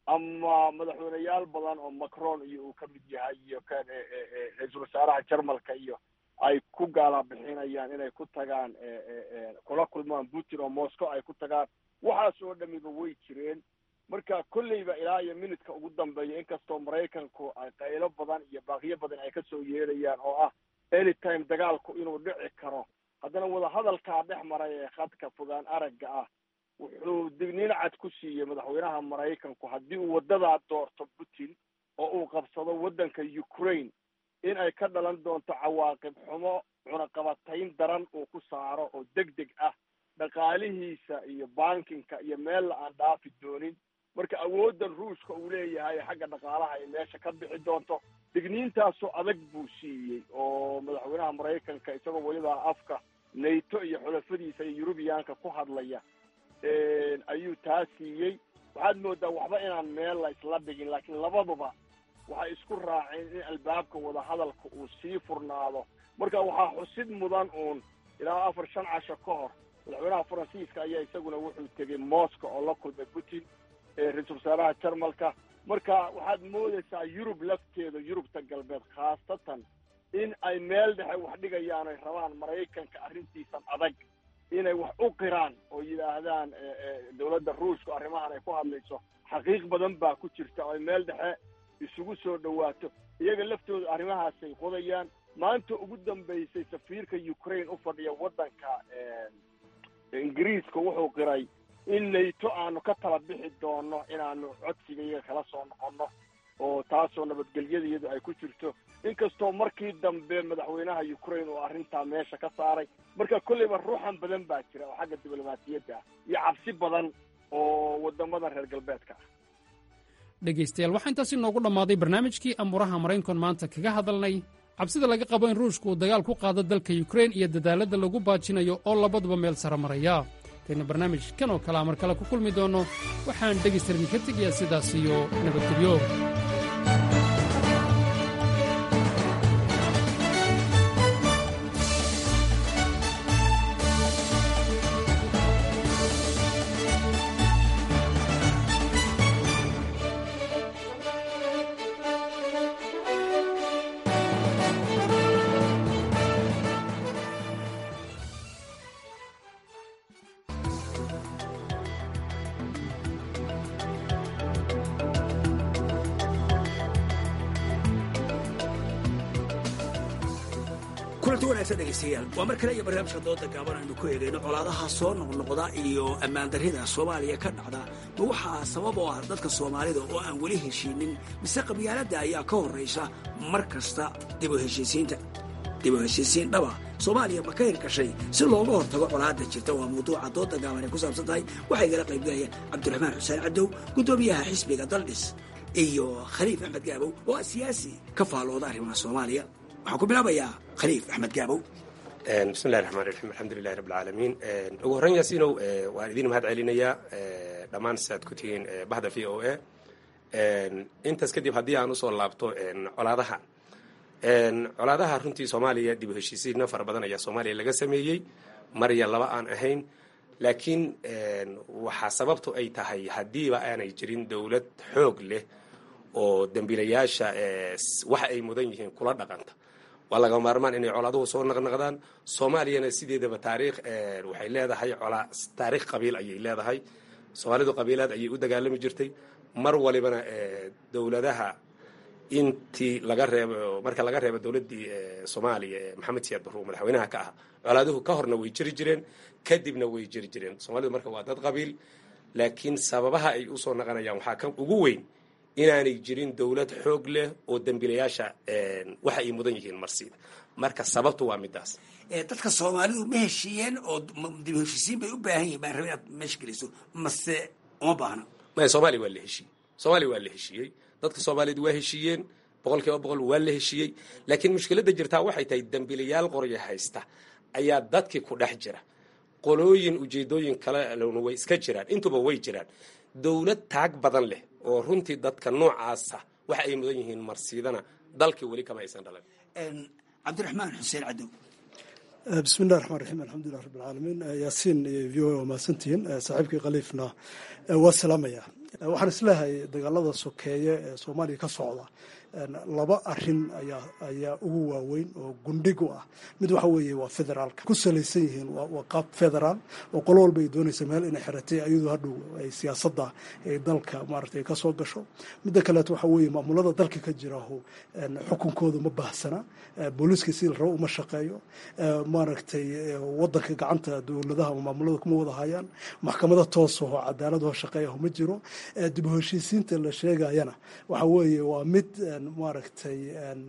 ama madaxweyneyaal badan oo macron iyo uu ka mid yahay iyo kan ra-iisul wasaaraha jarmalka iyo ay ku gaala bixinayaan inay ku tagaan kula kulmaan putin oo moscow ay ku tagaan waxaas oo dhamiba way jireen marka kolleyba ilaa iyo minutka ugu dambeeya inkastoo maraykanku ay qaylo badan iyo baaqiyo badan ay kasoo yeedhayaan oo ah anytime dagaalku inuu dhici karo haddana wadahadalkaa dhex maray ee khadka fogaan aragga ah wuxuu digniin cad ku siiyey madaxweynaha maraykanku haddii uu waddadaa doorto putin oo uu qabsado waddanka ukraine in ay ka dhalan doonto cawaaqib xumo cunaqabatayn daran uu ku saaro oo deg deg ah dhaqaalihiisa iyo bankinka iyo meella aan dhaafi doonin marka awooddan ruushka uu leeyahay xagga dhaqaalaha ay meesha ka bixi doonto digniintaasoo adag buu siiyey oo madaxweynaha maraykanka isagoo weliba afka nato iyo xulafadiisa iyo yurubiyaanka ku hadlaya ayuu taa siiyey waxaad moodaa waxba inaan meel la isla dhigin laakiin labaduba waxay isku raaceen in albaabka wadahadalka uu sii furnaado marka waxaa xusid mudan uun ilaa afar shan casho ka hor madaxweynaha faransiiska ayaa isaguna wuxuu tegey moscow oo la kulmay putin ra-iisul wasaaraha jarmalka marka waxaad moodaysaa yurub lafteeda yurubta galbeed khaasatan in ay meel dhexe wax dhigayaan ay rabaan maraykanka arrintiisan adag inay wax u qiraan oo yidhaahdaan dowladda ruushka arrimahan ay ku hadlayso xaqiiq badan baa ku jirta oo ay meel dhexe isugu soo dhawaato iyaga laftooda arrimahaasay qodayaan maanta ugu dambaysay safiirka ukraine u fadhiya waddanka ingiriiska wuxuu qiray in nato aanu ka tala bixi doono inaanu codsiga iyaga kala soo noqonno oo taasoo nabadgelyadayadu ay ku jirto inkastoo markii dambe madaxweynaha ukraine uu arrintaa meesha ka saaray marka kolleyba ruuxan badan baa jira oo xagga diblomaasiyadda ah iyo cabsi badan oo wadamada reer galbeedka ah dhegaystayaal waxaa intaasi noogu dhammaaday barnaamijkii amuuraha maraynkon maanta kaga hadalnay cabsida laga qabo in ruushka uu dagaal ku qaado dalka yukrain iyo dadaalladda lagu baajinayo oo labaduba meel sare maraya kayna barnaamij kan oo kalea mar kale ku kulmi doonno waxaan dhegaysta idinka tegayaa sidaas iyo nabadgelyo kulanti wanaagsan dhegaystayaal waa mar kale iyo barnaamijka dooda gaaban aynu ku eegayno colaadaha soo noqnoqda iyo ammaandarrida soomaaliya ka dhacda ma waxaa sabab oo ah dadka soomaalida oo aan weli heshiinin mise qabyaaladda ayaa ka horraysa mar kasta dib u heshiisiinta dib u heshiisiin dhaba soomaaliya ma ka hirgashay si looga hortago colaadda jirta waa mawduuca dooda gaaban ay ku saabsan tahay waxaa igala qaybgalayaan cabdiraxmaan xuseen cadow guddoomiyaha xisbiga daldhis iyo khaliif axmed gaabow oo ah siyaasi ka faalooda arrimaha soomaaliya waxaan ku bilaabayaa khaliif axmed gaabow bismillahi raxmaan raxiim alxamdulilahi rabb alcaalamiin ugu horreyn yaasiinow waan idin mahad celinayaa dhammaan siaad ku tihiin bahda v o a intaas kadib haddii aan usoo laabto colaadaha colaadaha runtii soomaaliya dib u heshiisiina fara badan ayaa soomaaliya laga sameeyey marya laba aan ahayn laakiin waxaa sababtu ay tahay haddiiba aanay jirin dowlad xoog leh oo dembiilayaasha waxa ay mudan yihiin kula dhaqanta waa laga maarmaan inay colaaduhu soo naqnaqdaan soomaaliyana sideedaba taariikh waxay leedahay colaa taariikh qabiil ayay leedahay soomaalidu qabiilaad ayay u dagaalami jirtay mar walibana dowladaha intii laga reebo marka laga reebo dowladdii soomaaliya ee maxamed siyaad barruur madaxweynaha ka ah colaaduhu ka horna way jiri jireen kadibna way jiri jireen soomaalidu marka waa dad qabiil laakiin sababaha ay usoo naqanayaan waxaa ka ugu weyn inaanay jirin dowlad xoog leh oo dembiilayaasha waxa ay mudan yihiin marsiida marka sababtu waa midaas dadka soomaalidu ma heshiiyeen oo dib u heshiisiin bay u baahan yihin baan rabay inaad meesha geliso mase uma baahna maya soomaaliya waa la heshiiyey soomaaliya waa la heshiiyey dadka soomaaliyeed waa heshiiyeen boqol kiiba boqol waa la heshiiyey laakiin mushkiladda jirtaa waxay tahay dembiilayaal qorya haysta ayaa dadkii ku dhex jira qolooyin ujeedooyin kalena way iska jiraan intuba way jiraan dowlad taag badan leh oo runtii dadka noocaasa waxa ay mudan yihiin marsiidana dalkii weli kama aysan dhalan cabdiraxmaan xuseen cadow bismi illahi raxmaan raxiim alxamdulilah rabb alcaalamiin yaasiin iyo v o a waa mahadsantihiin saaxiibkii khaliifna waa salaamaya waxaan isleehay dagaalada sokeeye ee soomaaliya ka socda laba arin ayaa ayaa ugu waaweyn oo gundhig u ah mid waxa weeye waa federaalka ku salaysan yihiin waa qaab federaal oo qolo walba ay doonaysa meel inay xiratay ayadoo hadhow ay siyaasadda ay dalka maaragtay ka soo gasho midda kaleeto waxa weeye maamulada dalka ka jiraho xukunkooda ma baahsana booliiska si la rabo uma shaqeeyo maaragtay wadanka gacanta dowladaha ama maamulada kuma wada hayaan maxkamada toosaho cadaaladho shaqeeyaho ma jiro dib u heshiisiinta la sheegayana waxa weeye waa mid maaragtay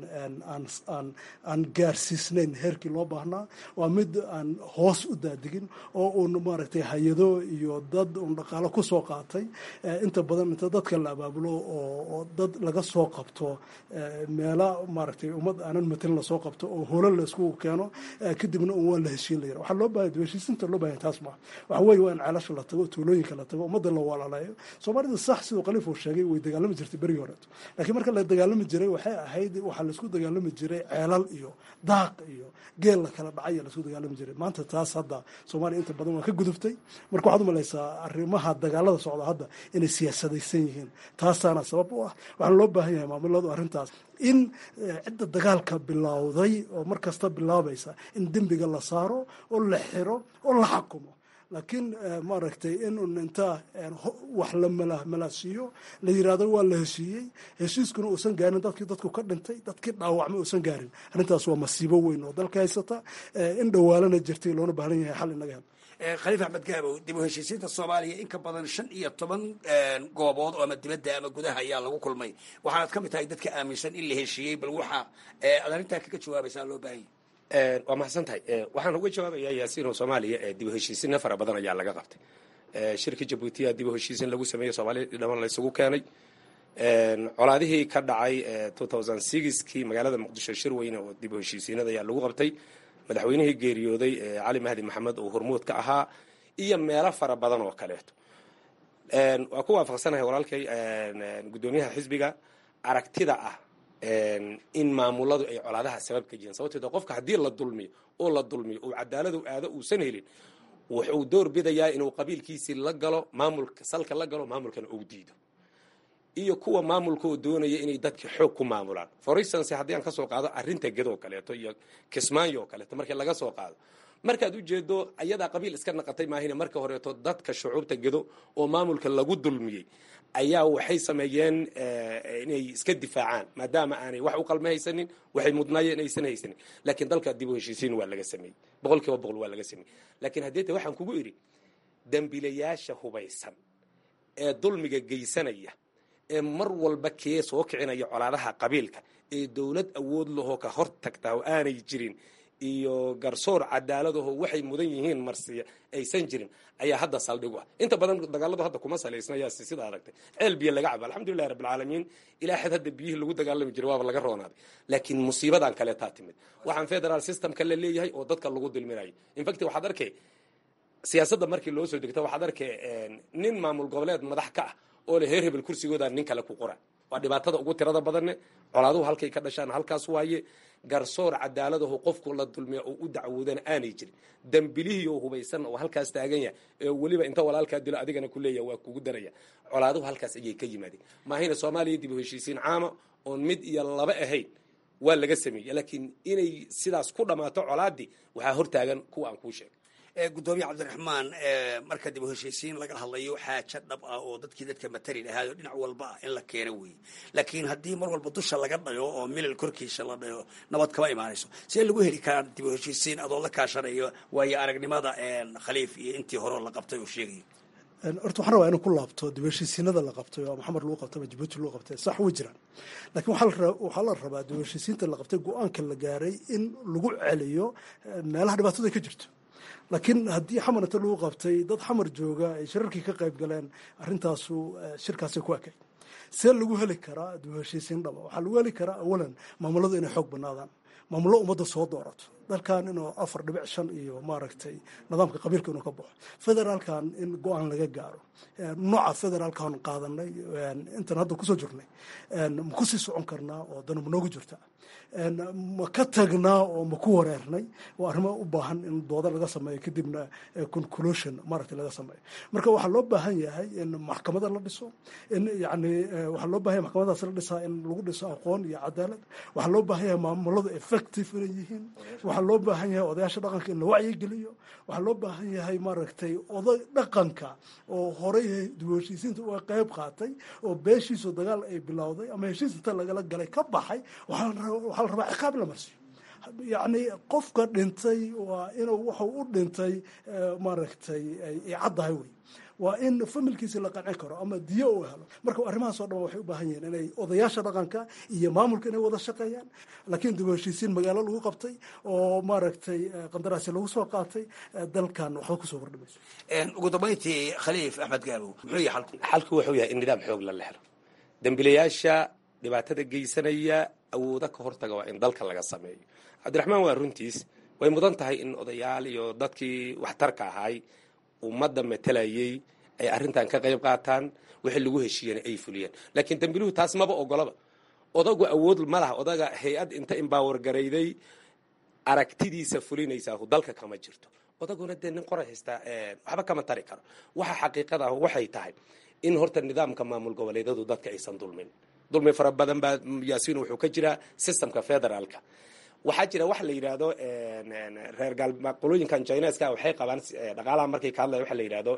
aan gaarsiisnayn heerkii loo baahnaa waa mid aan hoos u daadigin oo uun maaragtay hay-ado iyo dad uun dhaqaalo ku soo qaatay inta badan inta dadka la abaabulo oo dad laga soo qabto meela maaragtay ummad aanan matelin lasoo qabto oo holo la isku keeno kadibna un waa la heshiin layira waxaa loo baahaya heshiisinta loo bahaya taas maa waxa weeye waa in ceelasha la tago tuulooyinka la tago ummadda la walaaleeyo soomaalida sax siduu khaliif uu sheegay way dagaalami jirtay berigii horeeto laakiin marka la dagaalami jiray waxay ahayd waxaa laisku dagaalami jiray ceelal iyo daaq iyo geel la kala dhacay laisku dagaalami jiray maanta taas hadda soomaaliya inta badan waa ka gudubtay marka waxaad umalaysaa arrimaha dagaalada socda hadda inay siyaasadaysan yihiin taasaana sabab u ah waxaana loo baahan yahay maamuladu arrintaas in cidda dagaalka bilowday oo mar kasta bilaabaysa in dembiga la saaro oo la xiro oo la xakumo laakiin maaragtay in un intaa wax la malaasiiyo la yiraahdo waa la heshiiyey heshiiskuna uusan gaarin dadkii dadku ka dhintay dadkii dhaawacma uusan gaarin arrintaas waa masiibo weyn oo dalka haysata in dhawaalana jirtay loona baahan yahay xal inaga hel khaliif axmed gaabow dib u heshiisiinta soomaaliya in ka badan shan iyo toban goobood oo ama dibadda ama gudaha ayaa lagu kulmay waxaanad ka mid tahay dadka aaminsan in la heshiiyey bal waxa aad arrintaa kaga jawaabaysaa loo baahan yahay waa mahadsan tahay waxaan uga jawaabayaa yaasiino soomaaliya dib u heshiisinna fara badan ayaa laga qabtay shirka jabuutiya dib u heshiisin lagu sameeyey soomaaliya dhaman laysugu keenay colaadihii ka dhacay kii magaalada muqdisho shir weyne oo dib u heshiisiinada ayaa lagu qabtay madaxweynihii geeriyooday cali mahdi maxamed oo hormuud ka ahaa iyo meelo fara badan oo kaleeto waa ku waafaqsanahay walaalkay guddoomiyaha xisbiga aragtida ah in maamuladu ay colaadaha sabab ka yihiin sababteed qofka haddii la dulmiyo oo la dulmiyo uu cadaaladu aado uusan helin wuxuu door bidayaa inuu qabiilkiisii la galo maamulka salka la galo maamulkana uu diido iyo kuwa maamulka oo doonaya inay dadka xoog ku maamulaan for instance haddii aan kasoo qaado arrinta gedoo kaleeto iyo kismaayo oo kaleeto markii laga soo qaado markaad ujeedo ayadaa qabiil iska naqatay maahine marka horeeto dadka shucuubta gedo oo maamulka lagu dulmiyey ayaa waxay sameeyeen inay iska difaacaan maadaama aanay wax u qalme haysanin waxay mudnaayeen aysan haysanin laakiin dalka dib u heshiisiin waa laga sameeyey boqol kiiba boqol waa laga sameeyey laakiin haddii ta waxaan kugu idhi dembiilayaasha hubaysan ee dulmiga geysanaya ee mar walba kee soo kicinaya colaadaha qabiilka ee dowlad awood lahoo ka hor tagtaa oo aanay jirin iyo garsoor cadaaladaho waxay mudan yihiin marsiya aysan jirin ayaa hadda saldhig u ah inta badan dagaaladu hadda kuma salaysna yaa sida aragtay ceel biyo laga cabo alxamdulillahi rabbilcaalamiin ilaa xad hadda biyihii lagu dagaalami jiray waaba laga roonaaday laakiin musiibadan kaleetaa timid waxaan federal systemka la leeyahay oo dadka lagu dulminayo infact waxaad arkay siyaasadda markii loo soo degto waxaad arkay nin maamul goboleed madax ka ah oo le heer hebel kursigooda nin kale ku qora waa dhibaatada ugu tirada badanne colaaduhu halkay ka dhashaan halkaas waaye garsoor cadaaladahu qofku la dulmiya oo u dacwoodana aanay jirin dambilihii oo hubaysan oo halkaas taagan yahay ee weliba inta walaalkaa dilo adigana ku leeyaha waa kugu daraya colaaduhu halkaas ayay ka yimaadeen maahayna soomaaliya dib u heshiisiin caama oon mid iyo laba ahayn waa laga sameeyey laakiin inay sidaas ku dhammaato colaadii waxaa hortaagan kuwa aan kuu sheegay gudoomiye cabdiraxmaan marka dib u heshiisiin laga hadlayo xaajo dhab ah oo dadkii dadka matali lahaayo dhinac walba ah in la keeno weeye laakiin haddii mar walba dusha laga dhayo oo milal korkiisa la dhayo nabad kama imaanayso see lagu heli karaa dib u heshiisiin adoo la kaashanayo waayo aragnimada khaliif iyo intii horeo la qabtay oo sheegaya horta waxaan rabaa inuu ku laabto dib heshiisiinada la qabtay oo maxamed lagu qabtay ama jibuuti lagu qabtay sax way jiraan laakiin waxaa la rabaa dib heshiisiinta la qabtay go-aanka la gaaray in lagu celiyo meelaha dhibaatada ay ka jirto laakiin haddii xamar inta lagu qabtay dad xamar jooga ay shirarkii ka qayb galeen arrintaasu shirkaasay ku ekay see lagu heli karaa dib heshiisiin dhaba waxaa lagu heli karaa awalan maamuladu inay xoog banaadaan maamullo ummadda soo doorato dalkan inuu afar dhibic shan iyo maaragtay nidaamka qabiilka inuu ka baxo federaalkan in go-aan laga gaaro nooca federaalkan qaadanay intan hadda kusoo jirnay ma kusii socon karnaa oo dana ma noogu jirta ma ka tagnaa oo ma ku wareernay waa arrimo u baahan in dooda laga sameeyo kadibna conclusion maaragtay laga sameeyo marka waxaa loo baahan yahay in maxkamada la dhiso in yani waxaa loo bahan yahay maxkamadaas la dhisaa in lagu dhiso aqoon iyo cadaalad waxaa loo baahan yahay maamuladu effective inay yihiin waxaa loo baahan yahay odayaasha dhaqanka in la wacyigeliyo waxaa loo baahan yahay maaragtay oday dhaqanka oo horey dib heshiisiinta uga qayb qaatay oo beeshiisu dagaal ay bilowday ama heshiis inta lagala galay ka baxay waxaa la rabaa ciqaab la marsiyo yacni qofka dhintay waa inuu wuxuu u dhintay maaragtay ay caddahay wey waa in familkiisi la qancin karo ama diyo uu helo marka arrimahaas oo dhan waxay u baahan yihiin inay odayaasha dhaqanka iyo maamulka inay wada shaqeeyaan laakiin dib u heshiisiin magaalo lagu qabtay oo maaragtay qandaraasi lagu soo qaatay dalkan waxba kusoo kordhimayso ugu dambayntii khaliif axmed gaabow muxuu yahay xalku xalku wuxuu yahay in nidaam xoog la lehlo dembilayaasha dhibaatada geysanaya awooda ka hortaga waa in dalka laga sameeyo cabdiraxmaan waa runtiis way mudan tahay in odayaal iyo dadkii waxtarka ahaay ummadda matelayay ay arrintan ka qayb qaataan wixii lagu heshiiyana ay fuliyeen laakiin dambiluhu taas maba ogolaba odagu awood ma laha odaga hay-ad inta imbaawar garayday aragtidiisa fulinaysaa dalka kama jirto odaguna dee nin qoray haystaa waxba kama tari karo waxa xaqiiqada ah waxay tahay in horta nidaamka maamul goboleedyadu dadka aysan dulmin dulmi fara badan baa yaasiin wuxuu ka jiraa systemka federaalka waxaa jira waxa la yidhaahdo reer qolooyinkan chineska waxay qabaan dhaqaalaha markay ka hadlaya waxa la yidhahdo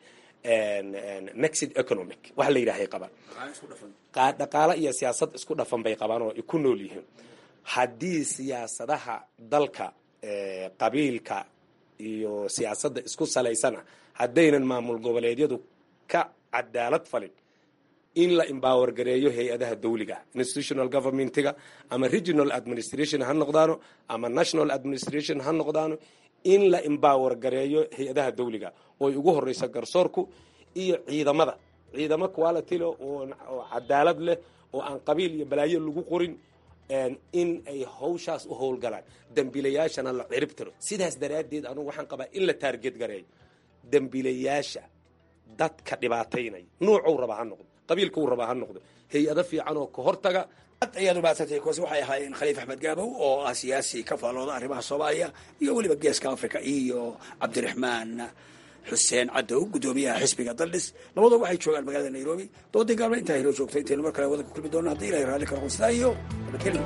mexid economic waxa la yidhahay qabaan dhaqaalo iyo siyaasad isku dhafan bay qabaan oo ku nool yihiin haddii siyaasadaha dalka qabiilka iyo siyaasadda isku salaysana haddaynan maamul goboleedyadu ka cadaalad falin in la embower gareeyo hay-adaha dawliga institutional governmentiga ama regional administration ha noqdaano ama national administration ha noqdaano in la embower gareeyo hay-adaha dawliga ooy ugu horeyso garsoorku iyo ciidamada ciidamo quality leh oo cadaalad leh oo aan qabiil iyo balaayo lagu qorin in ay hawshaas u howlgalaan dembiilayaashana la cirib tiro sidaas daraaddeed anugu waxaan qabaa in la taarget gareeyo dembiilayaasha dadka dhibaataynaya nuucuu rabaa ha noqdo qabiilkuu rabaa ha noqdo hay-ado fiican oo ka hortaga ad ayaad umahadsantay kuwaasi waxay ahaayeen khaliif axmed gaabow oo ah siyaasi ka faallooda arrimaha soomaaliya iyo weliba geeska africa iyo cabdiraxmaan xuseen cadow guddoomiyaha xisbiga daldhis labadoo waxay joogaan magaalada nairobi doodii gaalma intaa helo joogta intaynu mar kale wadanka kulmi doona haddii ilahay raalli kala qonsidaa iyo nabadgelyo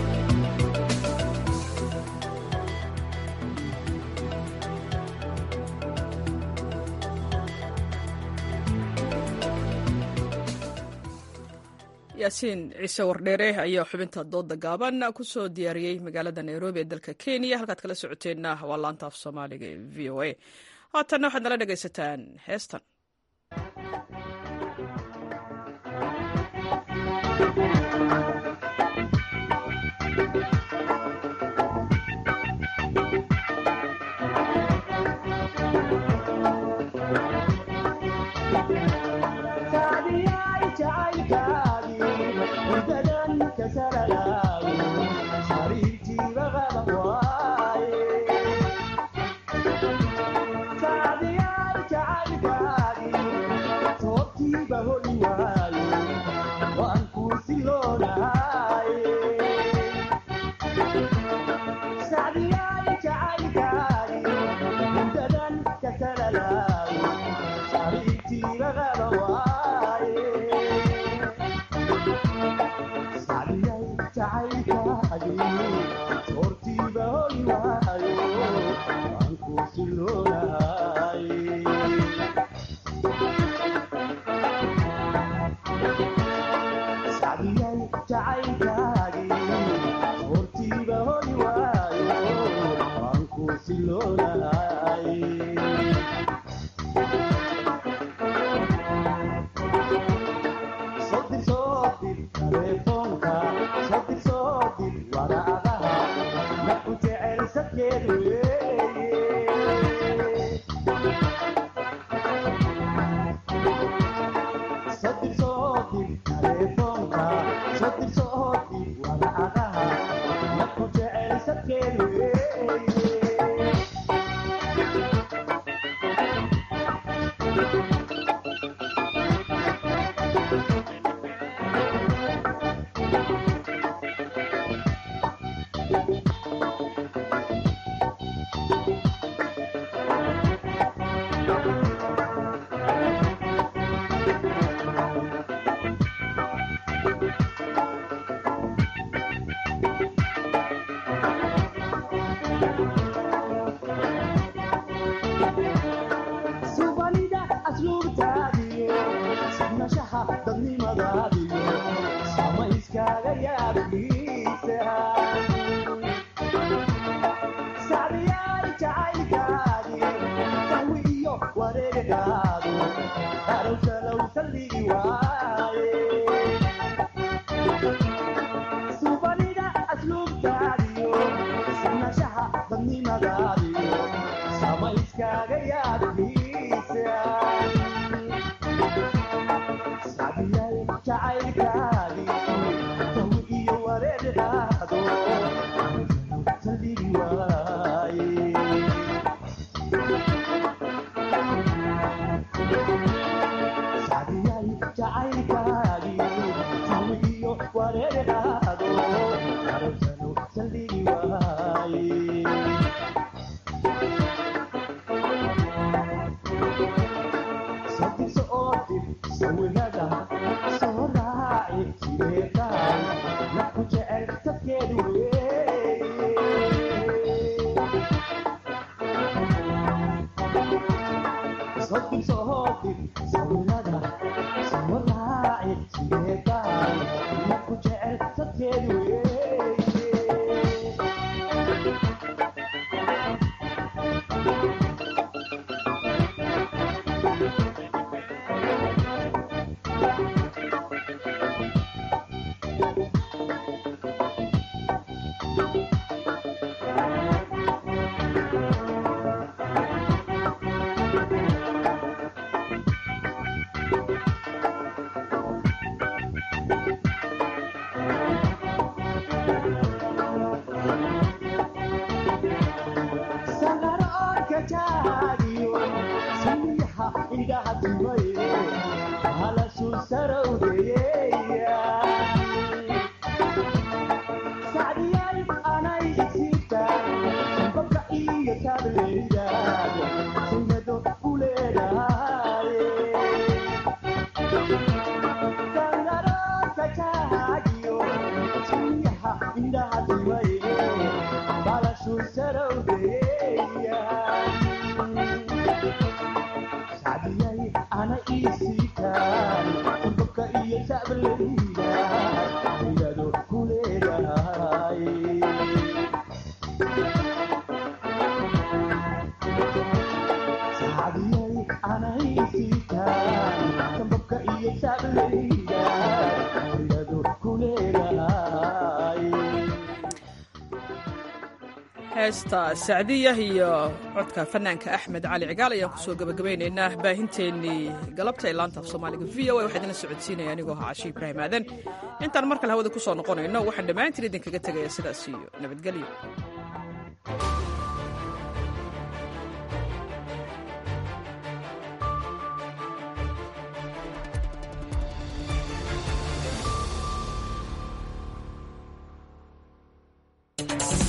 yaasiin ciise wardheere ayaa xubinta dooda gaaban kusoo diyaariyey magaalada nairobi ee dalka kenya halkaad kala socoteenna waa laanta af soomaaliga ee v o a haatanna waxaad nala dhegaysataan heestan heesta sacdiyah iyo codka fanaanka axmed cali cigaal ayaan kusoo gabagabaynaynaa baahinteennii galabta ee laanta af soomaaliga v o a waxaa idinla socodsiinaya anigoo ahaa cashi ibraahim aadan intaan mar kale hawada ku soo noqonayno waxaan dhammaantiin idinkaga tegaya sidaas iyo nabadgelyo